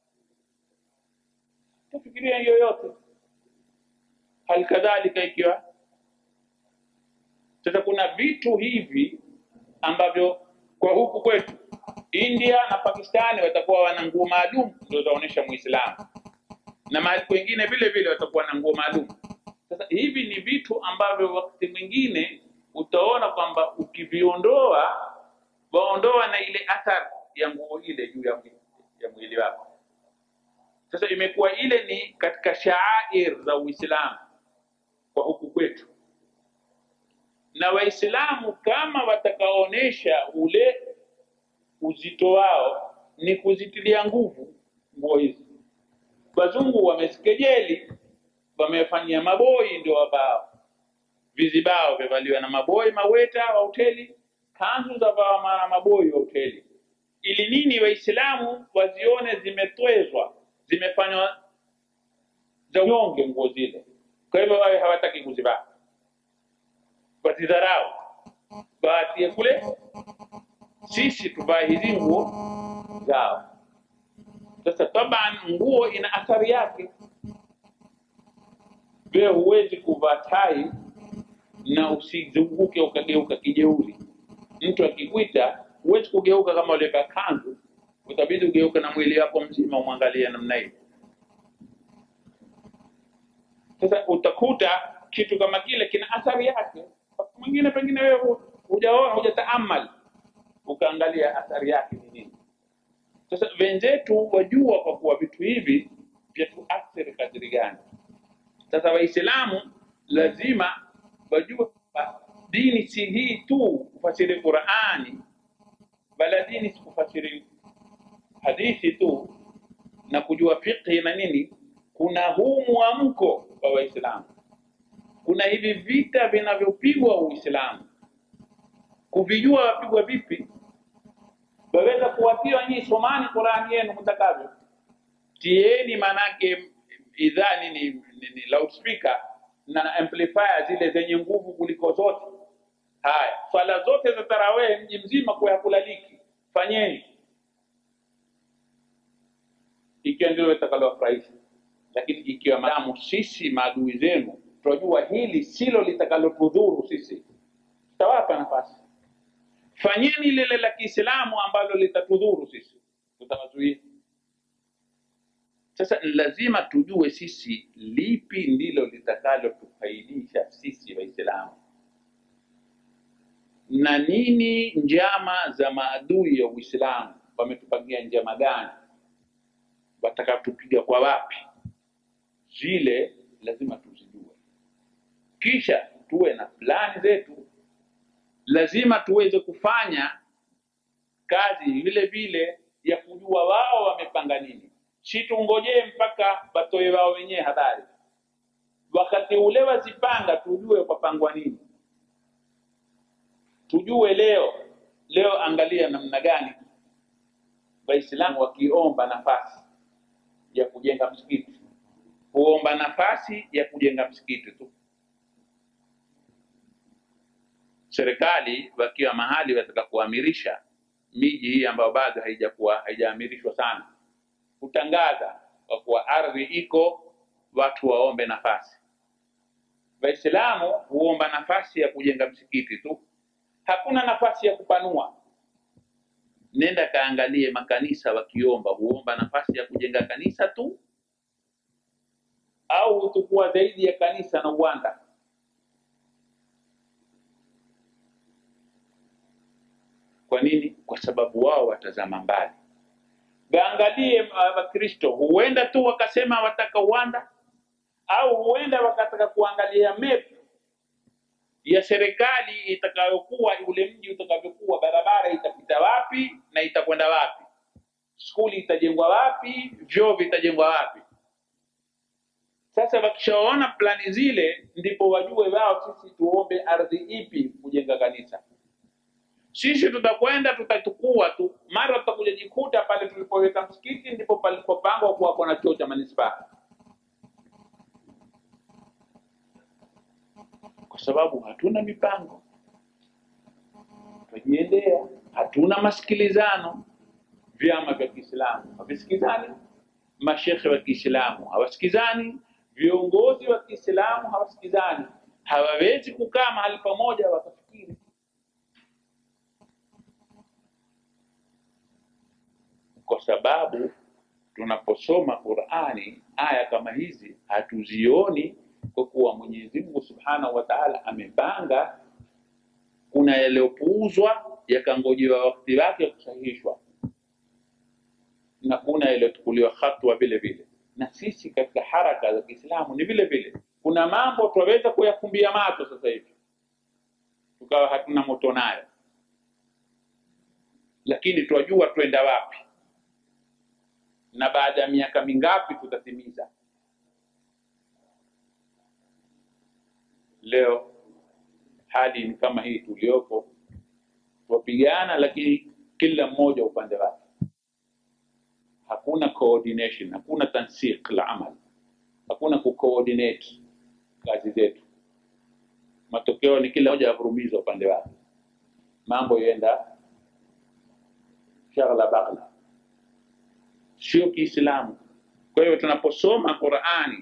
tafikiria yoyote. Hali kadhalika ikiwa sasa, kuna vitu hivi ambavyo kwa huku kwetu India na Pakistani watakuwa wana nguo maalum ndio zaonyesha Muislamu, na mahali kwengine vile vile watakuwa na nguo maalum. Sasa hivi ni vitu ambavyo wakati mwingine utaona kwamba ukiviondoa waondoa na ile athari ya nguo ile juu ya mwili, ya mwili wako. Sasa imekuwa ile ni katika shaair za Uislamu kwa huku kwetu, na Waislamu kama watakaonesha ule uzito wao ni kuzitilia nguvu nguo hizi. Wazungu wamezikejeli, wamefanyia maboi ndio wavao, vizibao vyavaliwa na maboi maweta wa hoteli, kanzu za vaa na maboi wa hoteli ili nini? Waislamu wazione zimetwezwa, zimefanywa za unyonge nguo zile. Kwa hivyo wawe hawataki kuzivaa, wazidharau, waatie kule, sisi tuvae hizi nguo zao. Sasa taban, nguo ina athari yake. Wewe huwezi kuvaa tai na usizunguke ukageuka kijeuri. Mtu akikwita huwezi kugeuka kama ulivaa kanzu, utabidi ugeuke na mwili wako mzima umwangalie namna hiyo. Sasa utakuta kitu kama kile kina athari yake. Wakati mwingine pengine wewe hu- hujaona hujataamal ukaangalia athari yake ni nini. Sasa wenzetu wajua kwa kuwa vitu hivi vyatuathiri kadri gani. Sasa Waislamu lazima wajue kwamba dini si hii tu kufasiri Qurani, bala dini si kufasiri hadithi tu na kujua fiqhi na nini. Kuna huu mwamko wa Waislamu, kuna hivi vita vinavyopigwa Uislamu, kuvijua wapigwa vipi. Waweza kuwatiwa nyinyi, somani Qurani yenu mtakavyo, tieni manake idhaa nini, nini loudspeaker na amplifier zile zenye nguvu kuliko zote. Haya, swala zote za tarawih mji mzima kwa hakulaliki, fanyeni ikiwa ndilo litakalowafurahisha. Lakini ikiwa madamu sisi maadui zenu tunajua hili silo litakalotudhuru sisi, tutawapa nafasi. Fanyeni lile la Kiislamu ambalo litatudhuru sisi, tutawazuia. Sasa ni lazima tujue sisi lipi ndilo litakalotufaidisha sisi Waislamu, na nini njama za maadui ya Uislamu, wametupangia njama gani, watakatupiga kwa wapi, zile lazima tuzijue, kisha tuwe na plani zetu. Lazima tuweze kufanya kazi vile vile ya kujua wao wamepanga nini, si tungojee mpaka watoe wao wenyewe habari. Wakati ule wazipanga, tujue kwapangwa nini, tujue leo leo. Angalia namna gani Waislamu wakiomba nafasi ya kujenga msikiti, huomba nafasi ya kujenga msikiti tu. Serikali wakiwa mahali wataka kuamirisha miji hii ambayo bado haijakuwa haijaamirishwa sana, kutangaza kwa kuwa ardhi iko, watu waombe nafasi. Waislamu huomba nafasi ya kujenga msikiti tu, hakuna nafasi ya kupanua. Nenda kaangalie makanisa wakiomba, huomba nafasi ya kujenga kanisa tu, au hutukua zaidi ya kanisa na uwanda. Kwa nini? Kwa sababu wao watazama mbali. Waangalie uh, Wakristo, huenda tu wakasema wataka uwanda, au huenda wakataka kuangalia map ya serikali itakayokuwa, ule mji utakavyokuwa, barabara itapita wapi na itakwenda wapi, skuli itajengwa wapi, vyoo vitajengwa wapi. Sasa wakishaona plani zile, ndipo wajue wao, sisi tuombe ardhi ipi kujenga kanisa sisi tutakwenda tutatukua tu, mara tutakuja jikuta pale tulipoweka msikiti ndipo palipopangwa kuwa kuna choo cha manispaa, kwa sababu hatuna mipango, tujiendea, hatuna masikilizano. Vyama vya Kiislamu havisikizani, mashekhe wa Kiislamu hawasikizani, viongozi wa Kiislamu hawasikizani, hawawezi kukaa mahali pamoja wakafikiri kwa sababu tunaposoma Qur'ani aya kama hizi hatuzioni, kwa kuwa Mwenyezi Mungu Subhanahu wa Ta'ala amepanga. Kuna yaliyopuuzwa yakangojewa wakati wake kusahihishwa, na kuna yaliyochukuliwa hatua vile vile. Na sisi katika haraka za Kiislamu ni vile vile, kuna mambo tunaweza kuyafumbia macho sasa hivi tukawa hatuna moto nayo, lakini twajua twenda wapi na baada ya miaka mingapi tutatimiza. Leo hali ni kama hii tuliyopo, twapigana, lakini kila mmoja upande wake, hakuna coordination, hakuna tansiq la amal, hakuna kucoordinate kazi zetu. Matokeo ni kila mmoja avurumiza upande wake, mambo yaenda shaghla baghla sio Kiislamu. Kwa hiyo tunaposoma Qur'ani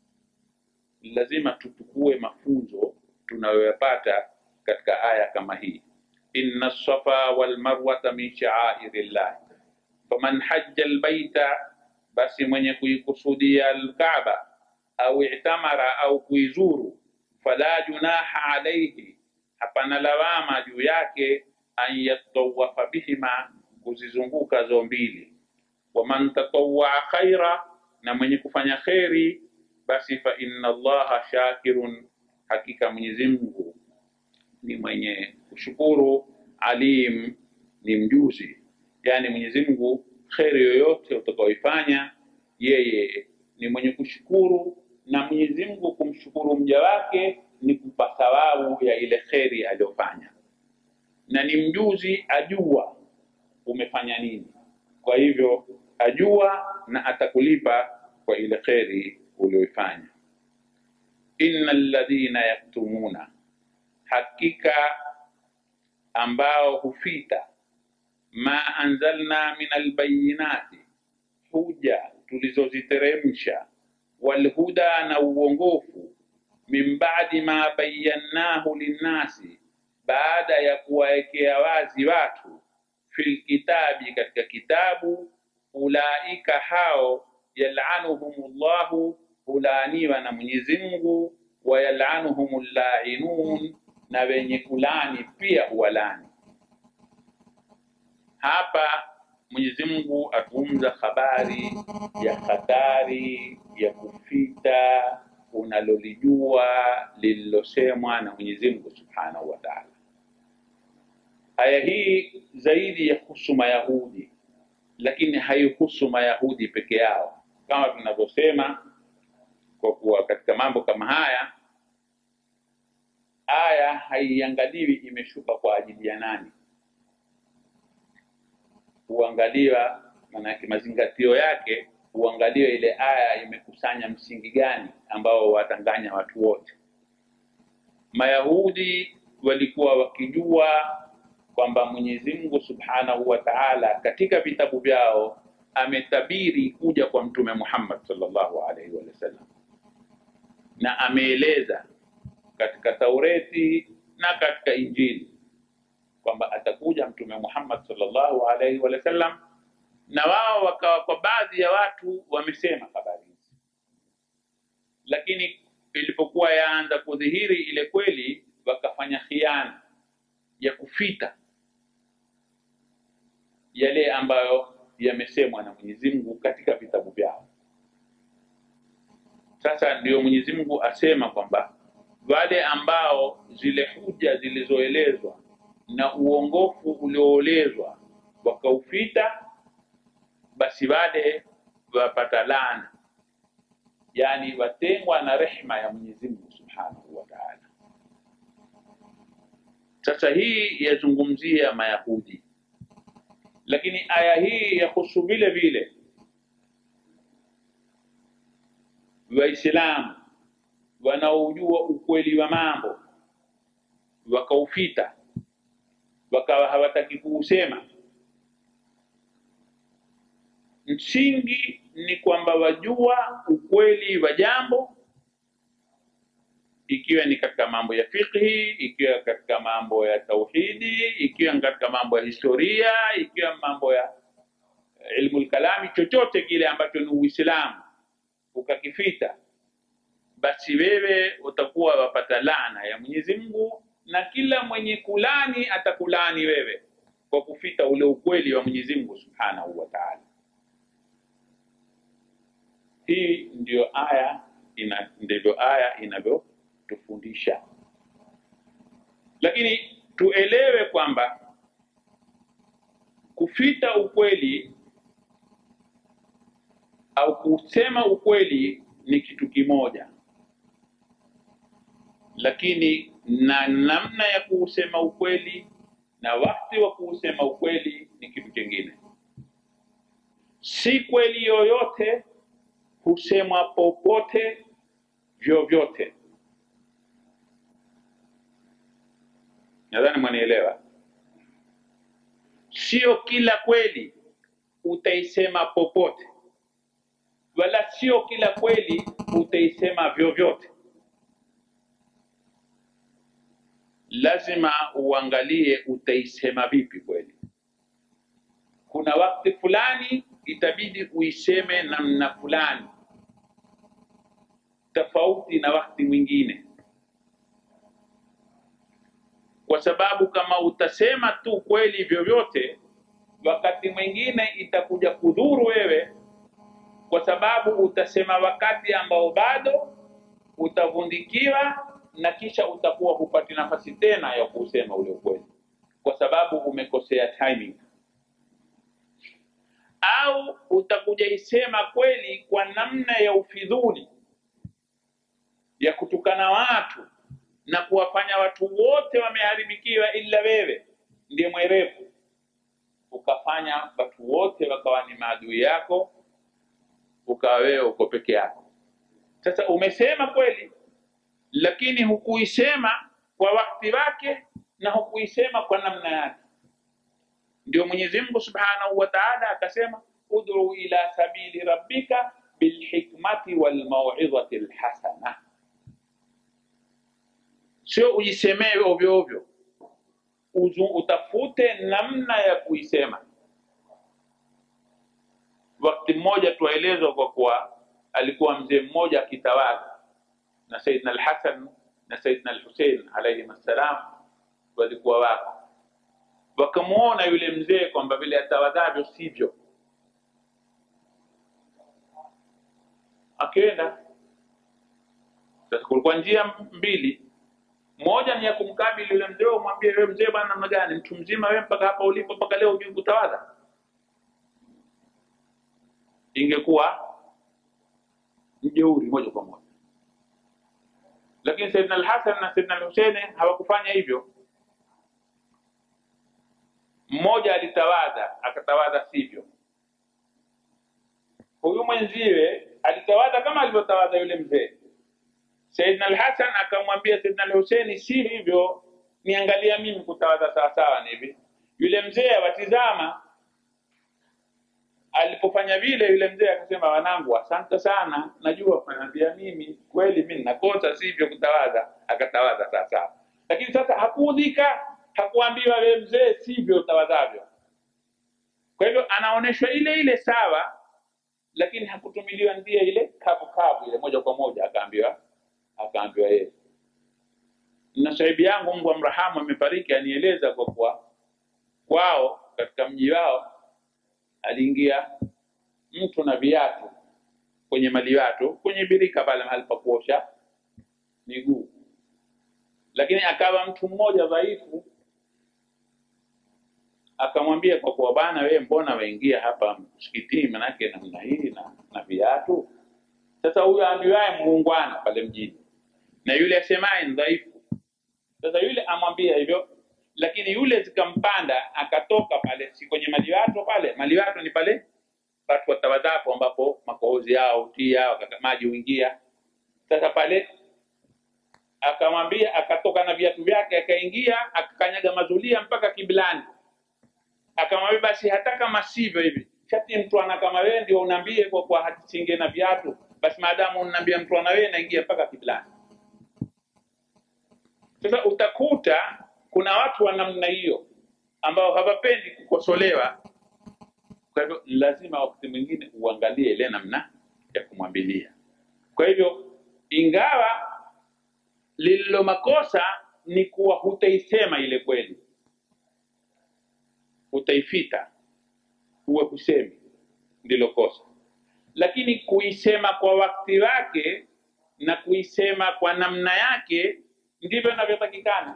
lazima tutukue mafunzo tunayoyapata katika aya kama hii, inna safa wal marwata min sha'airillah faman hajja albaita, basi mwenye kuikusudia alkaaba au i'tamara au kuizuru, fala junaha alayhi, hapana lawama juu yake, an yatawafa bihima, kuzizunguka zo mbili waman tatawaa khaira, na mwenye kufanya kheri, basi fa inna Allaha shakirun, hakika Mwenyezi Mungu ni mwenye kushukuru, alim, ni mjuzi. Yani Mwenyezi Mungu kheri yoyote utakaoifanya yeye ni mwenye kushukuru, na Mwenyezi Mungu kumshukuru mja wake ni kumpa thawabu ya ile kheri aliyofanya, na ni mjuzi, ajua umefanya nini. Kwa hivyo ajua na atakulipa kwa ile kheri uliyoifanya. innal ladhina yaktumuna, hakika ambao hufita ma anzalna min albayinati, huja tulizoziteremsha, walhuda na uongofu, min ba'di ma bayannahu linnasi, baada ya kuwaekea wazi watu, fil kitabi, katika kitabu ulaika hao yalanuhumullahu, hulaaniwa na Mwenyezi Mungu, wa yalanuhumul lainun, na wenye kulani pia huwalani. Hapa Mwenyezi Mungu atuumza habari ya hatari ya kufita unalolijua lililosemwa na Mwenyezi Mungu Subhanahu wa Ta'ala. Aya hii zaidi yahusu Mayahudi, lakini haihusu Mayahudi peke yao, kama tunavyosema, kwa kuwa katika mambo kama haya aya haiangaliwi imeshuka kwa ajili ya nani, huangaliwa maanake, mazingatio yake huangaliwa ile aya imekusanya msingi gani ambao watanganya watu wote. Mayahudi walikuwa wakijua kwamba Mwenyezi Mungu Subhanahu wa Ta'ala katika vitabu vyao ametabiri kuja kwa Mtume Muhammad sallallahu alaihi wasallam, na ameeleza katika Taureti na katika Injili kwamba atakuja Mtume Muhammad sallallahu alaihi wasallam, na wao wakawa kwa baadhi ya watu wamesema habari hizi, lakini ilipokuwa yaanza kudhihiri ile kweli, wakafanya khiana ya kufita yale ambayo yamesemwa na Mwenyezi Mungu katika vitabu vyao. Sasa ndio Mwenyezi Mungu asema kwamba wale ambao zile huja zilizoelezwa na uongofu ulioelezwa wakaufita, basi wale wapata laana, yani watengwa na rehma ya Mwenyezi Mungu Subhanahu wa Ta'ala. Sasa hii yazungumzia Mayahudi, lakini aya hii yahusu vile vile Waislamu wanaojua ukweli wa mambo wakaufita, wakawa hawataki kuusema. Msingi ni kwamba wajua ukweli wa jambo, ikiwa ni katika mambo ya fiqhi, ikiwa katika mambo ya tauhidi, ikiwa katika mambo ya historia, ikiwa mambo ya ilmu lkalami, chochote kile ambacho ni Uislamu ukakifita basi wewe utakuwa wapata laana ya Mwenyezi Mungu, na kila mwenye kulani atakulani wewe kwa kufita ule ukweli wa Mwenyezi Mungu Subhanahu wa Ta'ala. Hii ndiyo aya ina, ndivyo aya inavyotufundisha, lakini tuelewe kwamba kufita ukweli au kusema ukweli ni kitu kimoja lakini na namna ya kuusema ukweli na wakati wa kuusema ukweli ni kitu kingine. Si kweli yoyote husemwa popote vyovyote. Nadhani mwanielewa. Sio kila kweli utaisema popote, wala sio kila kweli utaisema vyovyote. lazima uangalie utaisema vipi kweli. Kuna wakati fulani itabidi uiseme namna fulani tofauti na wakati mwingine, kwa sababu kama utasema tu kweli vyovyote, wakati mwingine itakuja kudhuru wewe, kwa sababu utasema wakati ambao bado utavundikiwa na kisha utakuwa hupati nafasi tena ya kusema ule ukweli, kwa sababu umekosea timing, au utakuja isema kweli kwa namna ya ufidhuli ya kutukana watu na kuwafanya watu wote wameharibikiwa, ila wewe ndiye mwerevu, ukafanya watu wote wakawa ni maadui yako, ukawa wewe uko peke yako. Sasa umesema kweli lakini hukuisema kwa wakati wake na hukuisema kwa namna yake. Ndio Mwenyezi Mungu Subhanahu wa Ta'ala akasema, ud'u ila sabili rabbika bilhikmati walmau'izati alhasana, sio ujisemee ovyo ovyo, utafute namna ya kuisema. Wakati mmoja tuwaelezwa kwa kuwa alikuwa mzee mmoja akitawadha na Saidina Al-Hasan na Saidina al-Hussein alayhi assalam walikuwa wako, wakamwona yule mzee kwamba vile atawadhavyo sivyo, akenda sasa. Kulikuwa njia mbili, moja ni ya kumkabili yule mzee, umwambie wewe mzee, bwana, namna gani, mtu mzima wewe, mpaka hapa ulipo, mpaka leo hujui kutawadha. Ingekuwa mjeuri moja kwa moja lakini Saidina al-Hasan na Saidina al-Hussein hawakufanya hivyo. Mmoja alitawadha akatawadha sivyo, huyu mwenziwe alitawadha kama alivyotawadha yule mzee. Saidina al-Hasan akamwambia Saidina al-Hussein, si hivyo, niangalia mimi kutawadha sawasawa ni hivi. Yule mzee awatizama alipofanya vile, yule mzee akasema, wanangu, asante sana, najua kuniambia mimi kweli, mimi ninakosa sivyo kutawadha. Akatawadha sawa sawa, lakini sasa hakuudhika, hakuambiwa wewe mzee sivyo utawadhavyo. Kwa hivyo anaonyeshwa ile ile sawa, lakini hakutumiliwa njia ile kavu kavu ile moja kwa moja, akaambiwa akaambiwa yeye. Na sahibi yangu Mungu amrahamu, amefariki, anieleza kwa kuwa kwao katika mji wao aliingia mtu na viatu kwenye maliwato kwenye birika pale mahali pa kuosha miguu, lakini akawa mtu mmoja dhaifu, akamwambia kwa kuwa bana, wewe mbona waingia hapa msikitini manake namna hii na, na viatu? Sasa huyo ambiwaye muungwana pale mjini na yule asemaye ni dhaifu. Sasa yule amwambia hivyo lakini yule zikampanda akatoka pale, si kwenye maliwato pale. Maliwato ni pale watu watawadhapo, ambapo makohozi yao tia maji huingia. Sasa pale akamwambia, akatoka na viatu vyake, akaingia akakanyaga mazulia mpaka kiblani. Akamwambia, basi hata kama sivyo hivi, shati mtu ana kama wewe ndio unaambie kwa kwa hatisinge na viatu, basi maadamu unaniambia mtu ana wewe, naingia mpaka kiblani. Sasa utakuta kuna watu wa namna hiyo ambao hawapendi kukosolewa. Kwa hivyo lazima wakati mwingine uangalie ile namna ya kumwambilia. Kwa hivyo, ingawa lililo makosa ni kuwa hutaisema ile kweli, utaifita, huwe husemi, ndilo kosa. Lakini kuisema kwa wakati wake na kuisema kwa namna yake ndivyo inavyotakikana.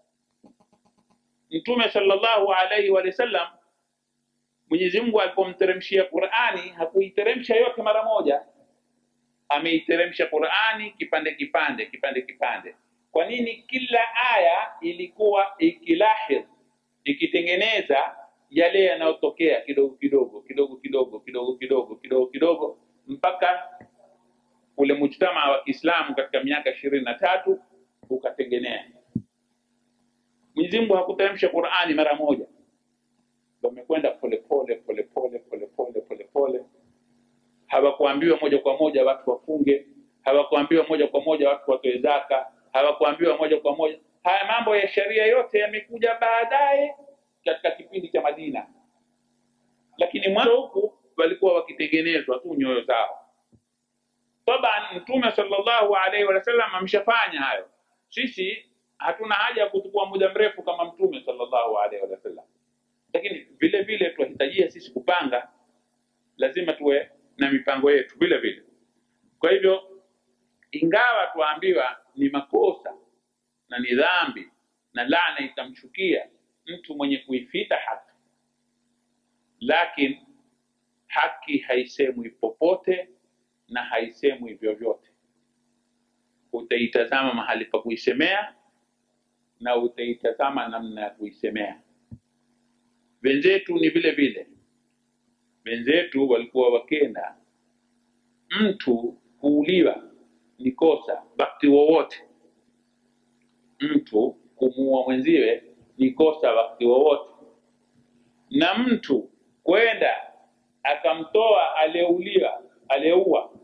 Mtume sallallahu alaihi wa sallam, Mwenyezi Mungu alipomteremshia Qur'ani hakuiteremsha yote mara moja, ameiteremsha Qur'ani kipande kipande kipande kipande. Kwa nini? Kila aya ilikuwa ikilahidh, ikitengeneza yale yanayotokea kidogo kidogo kidogo kidogo kidogo kidogo kidogo kidogo mpaka ule mujtamaa wa Kiislamu katika miaka ishirini na tatu ukatengenea. Mwenyezi Mungu hakuteremsha Qur'ani mara moja, wamekwenda polepole polepole polepole polepole. Hawakuambiwa moja kwa moja watu wafunge, hawakuambiwa moja kwa moja watu watoe zaka, hawakuambiwa moja kwa moja. Haya mambo ya sheria yote yamekuja baadaye katika kipindi cha Madina, lakini mwanzo huku walikuwa wakitengenezwa tu nyoyo zao. Taban, Mtume sallallahu alaihi wasallam ameshafanya hayo. Sisi hatuna haja ya kuchukua muda mrefu kama Mtume sallallahu alaihi wasallam, lakini vile vile tunahitajia sisi kupanga, lazima tuwe na mipango yetu vile vile. Kwa hivyo, ingawa tuambiwa ni makosa na ni dhambi na laana itamshukia mtu mwenye kuifita haki, lakini haki haisemwi popote na haisemwi vyovyote. Utaitazama mahali pa kuisemea na utaitazama namna ya kuisemea. Wenzetu ni vile vile, wenzetu walikuwa wakenda, mtu kuuliwa ni kosa wakati wowote, mtu kumuua mwenziwe ni kosa wakati wowote, na mtu kwenda akamtoa aliyeuliwa aliyeua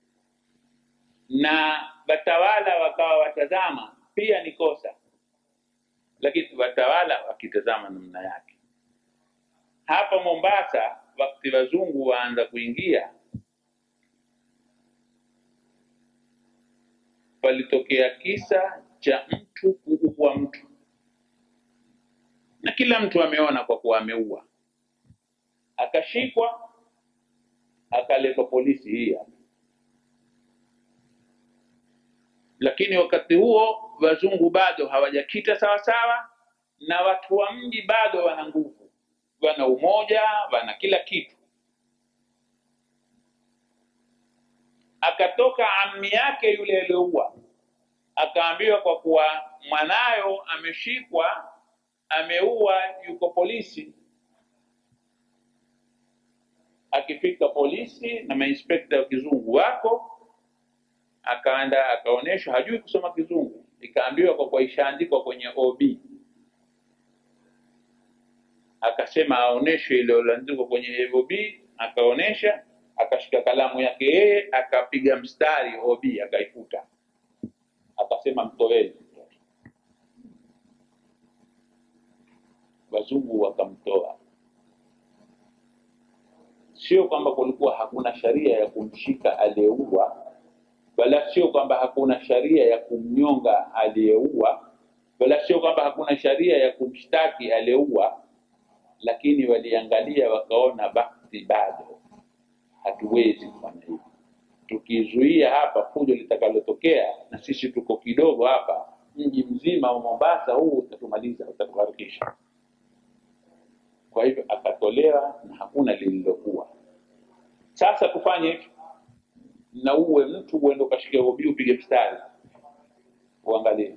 na watawala wakawa watazama pia ni kosa, lakini watawala wakitazama namna yake. Hapa Mombasa, wakati wazungu waanza kuingia, palitokea kisa cha mtu kuua mtu, na kila mtu ameona kwa kuwa ameua, akashikwa akaletwa polisi hii hapa. Lakini wakati huo wazungu bado hawajakita sawa sawa, na watu wa mji bado wana nguvu, wana umoja, wana kila kitu. Akatoka ammi yake yule aliyoua, akaambiwa kwa kuwa mwanayo ameshikwa, ameua, yuko polisi. Akifika polisi na mainspekta wa kizungu wako, akaenda akaonyeshwa, hajui kusoma kizungu, ikaambiwa kwa kuwa ishaandikwa kwenye OB, akasema aonyeshwe ile iliyoandikwa kwenye OB, akaonyesha, akashika kalamu yake yeye, akapiga mstari OB, akaifuta, akasema mtoeni mtoto. Wazungu wakamtoa. Sio kwamba kulikuwa hakuna sharia ya kumshika aliyeua, wala sio kwamba hakuna sharia ya kumnyonga aliyeua, wala sio kwamba hakuna sharia ya kumshtaki aliyeua, lakini waliangalia wakaona, bakti bado hatuwezi kufanya hivi. Tukizuia hapa fujo litakalotokea, na sisi tuko kidogo hapa, mji mzima wa Mombasa huu utatumaliza, utatuharikisha. Kwa hivyo akatolewa na hakuna lililokuwa. Sasa tufanye hivi, na uwe mtu uende ukashike hobi upige mstari uangalie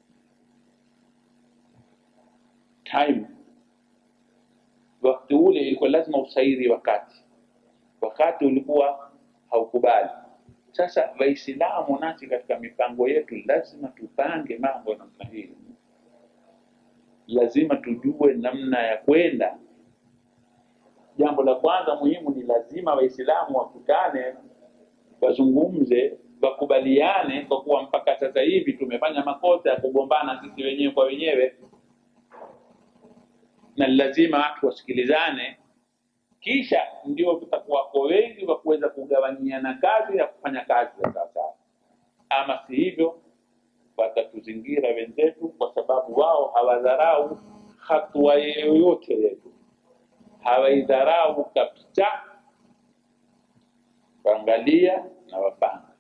time. Wakati ule ilikuwa lazima usairi wakati, wakati ulikuwa haukubali. Sasa Waislamu nasi katika mipango yetu lazima tupange mambo namna hii, lazima tujue namna ya kwenda. Jambo la kwanza muhimu ni lazima Waislamu wakutane, wazungumze, wakubaliane, kwa kuwa mpaka sasa hivi tumefanya makosa ya kugombana sisi wenyewe kwa wenyewe, na lazima watu wasikilizane, kisha ndio tutakuwako wengi wa kuweza kugawanyiana kazi ya kufanya kazi za sawasawa. Ama si hivyo, watatuzingira wenzetu, kwa sababu wao hawadharau hatua yoyote yetu, hawaidharau kabisa. Waangalia na wapanga.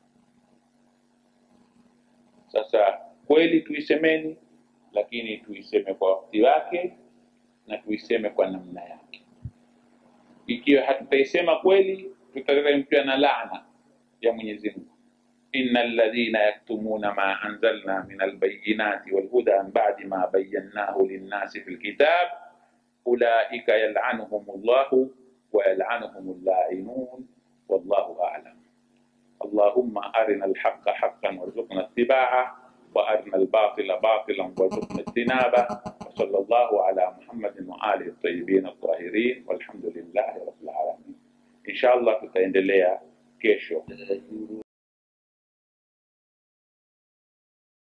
Sasa kweli tuisemeni, lakini tuiseme kwa wakati wake na tuiseme kwa namna yake. Ikiwa hatutaisema kweli, tutateremkiwa na laana ya Mwenyezi Mungu. inna alladhina yaktumuna ma anzalna min albayinati walhuda min ba'di ma bayyanahu linnasi fil kitab ulaika yal'anuhum Allahu wa yal'anuhum al-la'inun wallahu a'lam. Allahumma arina al-haqqa haqqan warzuqna ittiba'a wa arina al-batila batilan warzuqna ijtinaba wa sallallahu ala Muhammadin wa alihi at-tayyibin at-tahirin walhamdulillahi rabbil alamin. Inshallah tutaendelea kesho.